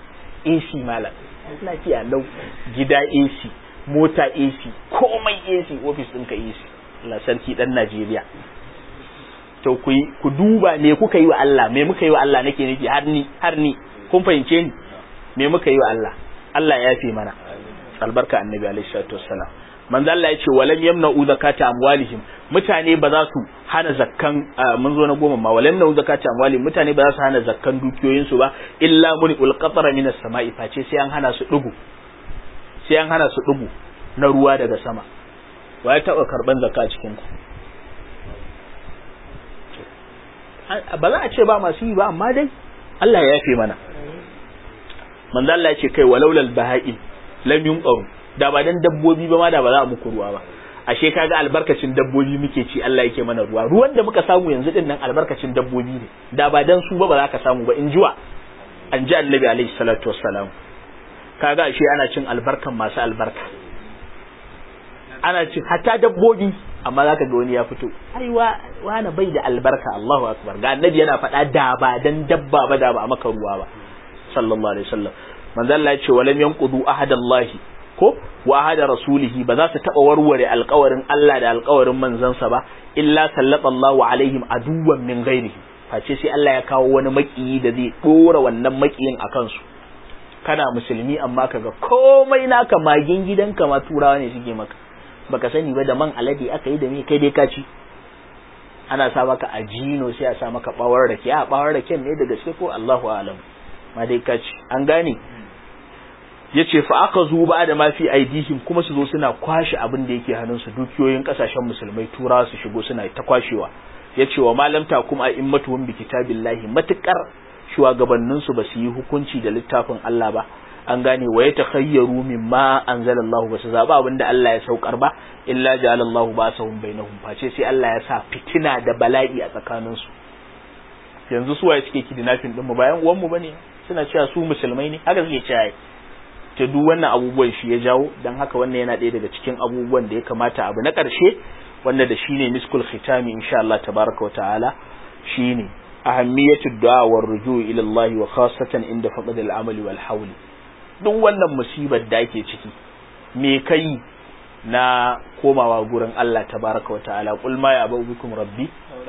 AC malam lafiya lau gida AC mota AC komai AC ofis ɗinka AC Allah sarki dan Najeriya to ku ku duba me kuka yi wa Allah me muka yi wa Allah nake nufi har ni har ni kun fahimce ni me muka yi wa Allah Allah ya yafe mana albarka annabi alaihi salatu wassalam manzo Allah ya ce walam yamna'u zakata amwalihim mutane ba za su hana zakkan mun zo na goma ma walam yamna'u zakata amwalihim mutane ba za su hana zakkan dukiyoyin su ba illa muni ulqatara minas sama'i face sai an hana su dugu sai an hana su dugu na ruwa daga sama wa ya taba karban zakka cikin ku ba za a ce ba masu yi ba amma dai Allah ya yafe mana manzo Allah ya ce kai walaulal baha'il lam yunqaru da ba dan dabbobi ba ma da ba za a muku ruwa ba ashe kaga albarkacin dabbobi muke ci Allah yake mana ruwa ruwan da muka samu yanzu din nan albarkacin dabbobi ne da ba dan su ba ba za ka samu ba in jiwa an ji annabi alaihi salatu wassalam kaga ashe ana cin albarkan masu albarka ana cin hatta dabbobi amma zaka ga wani ya fito ai wa wani bai da albarka Allahu akbar ga annabi yana faɗa da ba dan dabba ba da ba a maka ruwa ba sallallahu alaihi wasallam manzo Allah ya ce walam yanqudu ahadallahi ko wa ahada rasulihi ba za su taba warware alƙawarin Allah da alƙawarin manzansa ba illa sallallahu alaihim aduwan min ghairihi face sai Allah ya kawo wani makiyi da zai dora wannan makiyin a kansu kana musulmi amma kaga komai naka magin gidanka ma turawa ne suke maka baka sani ba da man alade aka yi da me kai dai ka ci ana sa maka ajino sai a sa maka bawar rake a bawar rake ne da gaske ko Allahu a'lam ma dai ka ci an gane yace fa aka zo ba da mafi aidihim kuma su zo suna kwashe abin da yake hannunsu dukiyoyin kasashen musulmai turawa su shigo suna ta kwashewa yace wa malam ta kuma immatuhum bi kitabillahi matukar shugabannin su ba su yi hukunci da littafin Allah ba an gane wa yatakhayyaru mimma anzalallahu ba su zaba abin da Allah ya saukar ba illa ja'alallahu basahum bainahum face sai Allah ya sa fitina da bala'i a tsakanin su yanzu su waye suke kidnapping din mu bayan uwan mu bane suna cewa su musulmai ne haka suke cewa ta duk wannan abubuwan shi ya jawo don haka wannan yana ɗaya daga cikin abubuwan da ya kamata abu na ƙarshe wanda da shine miskul khitami insha Allah tabaraka wa ta'ala shine ahammiyatu du'a war ruju' ila Allah wa khassatan inda faqd al-amali wal hawl duk wannan musibar da ake ciki me kai na komawa gurin Allah tabaraka wa ta'ala qul ma ya bikum rabbi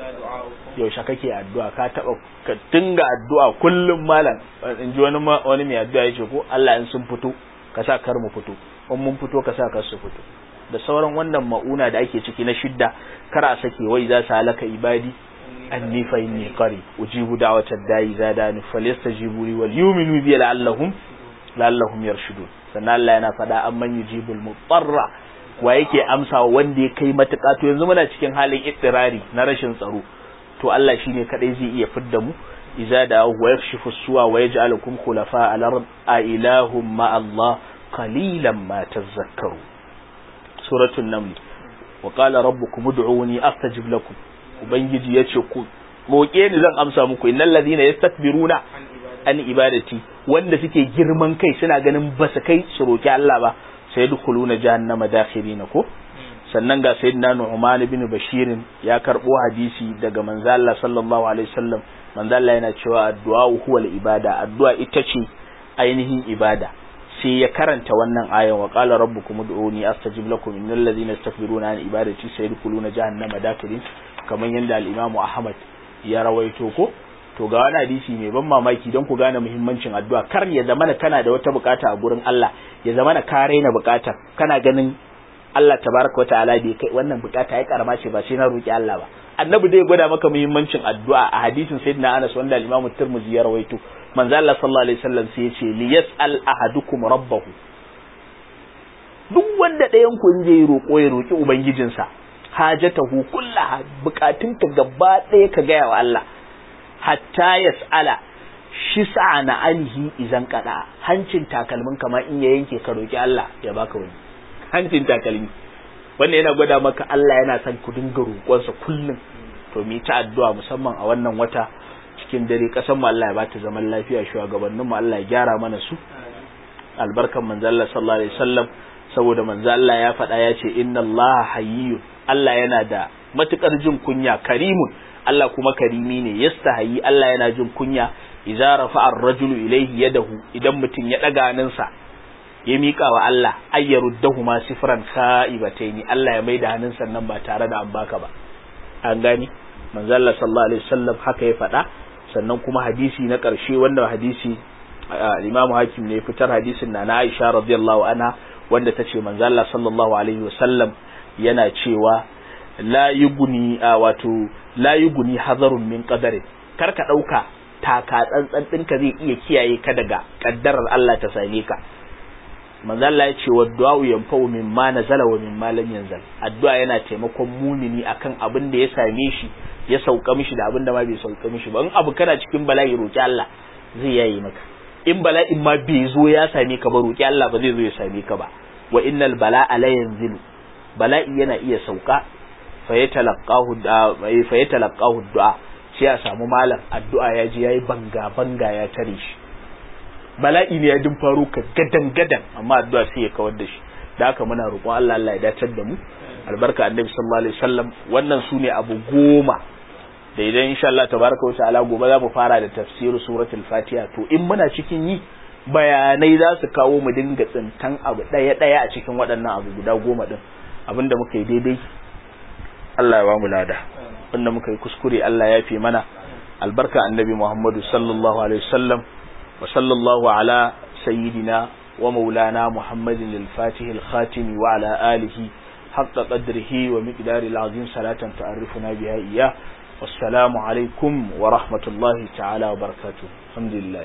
yaushe kake addu'a ka taba ka dinga addu'a kullum malam in ji wani wani mai addu'a yace ko Allah in sun fito ka sa kar mu fito in mun fito ka sa kar su fito da sauran wannan ma'una da ake ciki na shidda kar a sake wai za su halaka ibadi anni fa inni qari ujibu da'watad da'i zadani falyastajibu li wal yu'minu bi la'allahum la'allahum yarshudun sannan Allah yana faɗa amman yujibul mutarra wa yake amsawa wanda ya kai matuƙa to yanzu muna cikin halin ittirari na rashin tsaro to Allah shine kadai zai iya fidda mu idza da wa yakshifu suwa wa yaj'alukum khulafa al-ard a ilahum ma Allah qalilan ma tadhakkaru suratul naml wa qala rabbukum ud'uni astajib lakum ubangiji yace ku roke ni zan amsa muku innal ladina yastakbiruna an ibadati wanda suke girman kai suna ganin ba su kai su roki Allah ba sai dukuluna jahannama dakhirina ko sannan ga sayyidina Nu'man ibn Bashir ya karbo hadisi daga manzo Allah sallallahu alaihi wasallam manzo Allah yana cewa addu'a huwa ibada addu'a ita ce ainihin ibada sai ya karanta wannan ayan wa qala rabbukum ud'uni astajib lakum innal ladhina yastakbiruna an ibadati sayadkhuluna jahannama dakhirin kamar yanda al-Imam Ahmad ya rawaito ko to ga wani hadisi mai ban mamaki don ku gane muhimmancin addu'a kar ya zamana kana da wata bukata a gurin Allah ya zamana ka raina bukata kana ganin Allah tabaraka wa ta'ala bai kai wannan bukata ya karama ce ba sai na roki Allah ba annabi dai gwada maka muhimmancin addu'a a hadisin sayyidina Anas wanda al-Imam Tirmidhi ya rawaito manzo Allah sallallahu alaihi wasallam sai ya ce li yas'al ahadukum rabbahu duk wanda ɗayan ku zai roƙo ya roki ubangijinsa hajatahu kullaha bukatunka gaba ɗaya ka gaya wa Allah hatta yas'ala shi na anhi izan kada hancin takalmin kamar in ya yanke ka roki Allah ya baka wani hancin takalmi wannan yana gwada maka Allah yana son ku dinga roƙonsa kullum to mu ta addu'a musamman a wannan wata cikin dare kasan mu Allah ya bata zaman lafiya shugabannin mu Allah ya gyara mana su albarkan manzo Allah sallallahu alaihi wasallam saboda manzo Allah ya faɗa ya ce inna Allah hayyun Allah yana da matukar jin kunya karimun Allah kuma karimi ne yastahayi Allah yana jin kunya idza rafa'a ar-rajulu ilayhi yadahu idan mutum ya daga hannunsa ya mika wa Allah ayyaruddahu sifran kha'ibataini Allah ya maida hannunsa nan ba tare da an baka ba an gani manzo Allah sallallahu alaihi wasallam haka ya faɗa sannan kuma hadisi na ƙarshe wanda hadisi Imam Hakim ne fitar hadisin na Aisha radiyallahu anha wanda tace manzo Allah sallallahu alaihi wasallam yana cewa la yuguni wato la yuguni hazarun min qadarin kar ka dauka taka tsantsan ɗinka zai iya kiyaye ka daga kaddarar Allah ta same ka manzo Allah ya ce wa du'a yanfa'u mimma nazala wa mimma lam yanzal addu'a yana taimakon mumini akan abin da ya same shi ya sauka mishi da abin da ma bai sauka mishi ba in abu kana cikin bala'i roki Allah zai yayi maka in bala'in ma bai zo ya same ka ba roki Allah ba zai zo ya same ka ba wa innal bala'a la yanzilu bala'i yana iya sauka fa yatalaqahu fa yatalaqahu du'a sai a samu malam addu'a ya ji yayi banga banga ya tare shi bala'i ne ya din faro ka gadan gadan amma addu'a sai ya kawar da shi da haka muna roƙon Allah Allah ya dacar da mu albarka annabi sallallahu alaihi wasallam wannan sune abu goma da idan insha Allah tabaraka wa ta'ala gobe za mu fara da tafsirin suratul fatiha to in muna cikin yi bayanai za su kawo mu dinga tsintan abu daya daya a cikin waɗannan abu guda goma din abinda muka yi daidai Allah ya ba mu lada wanda muka yi kuskure Allah ya fi mana albarka annabi Muhammadu sallallahu alaihi wasallam wa sallallahu ala sayyidina wa maulana Muhammadin al-Fatih al-Khatim wa ala alihi haqqa qadrihi wa miqdari al-azim salatan ta'arifuna biha iyyah wassalamu alaikum wa rahmatullahi ta'ala wa barakatuh alhamdulillah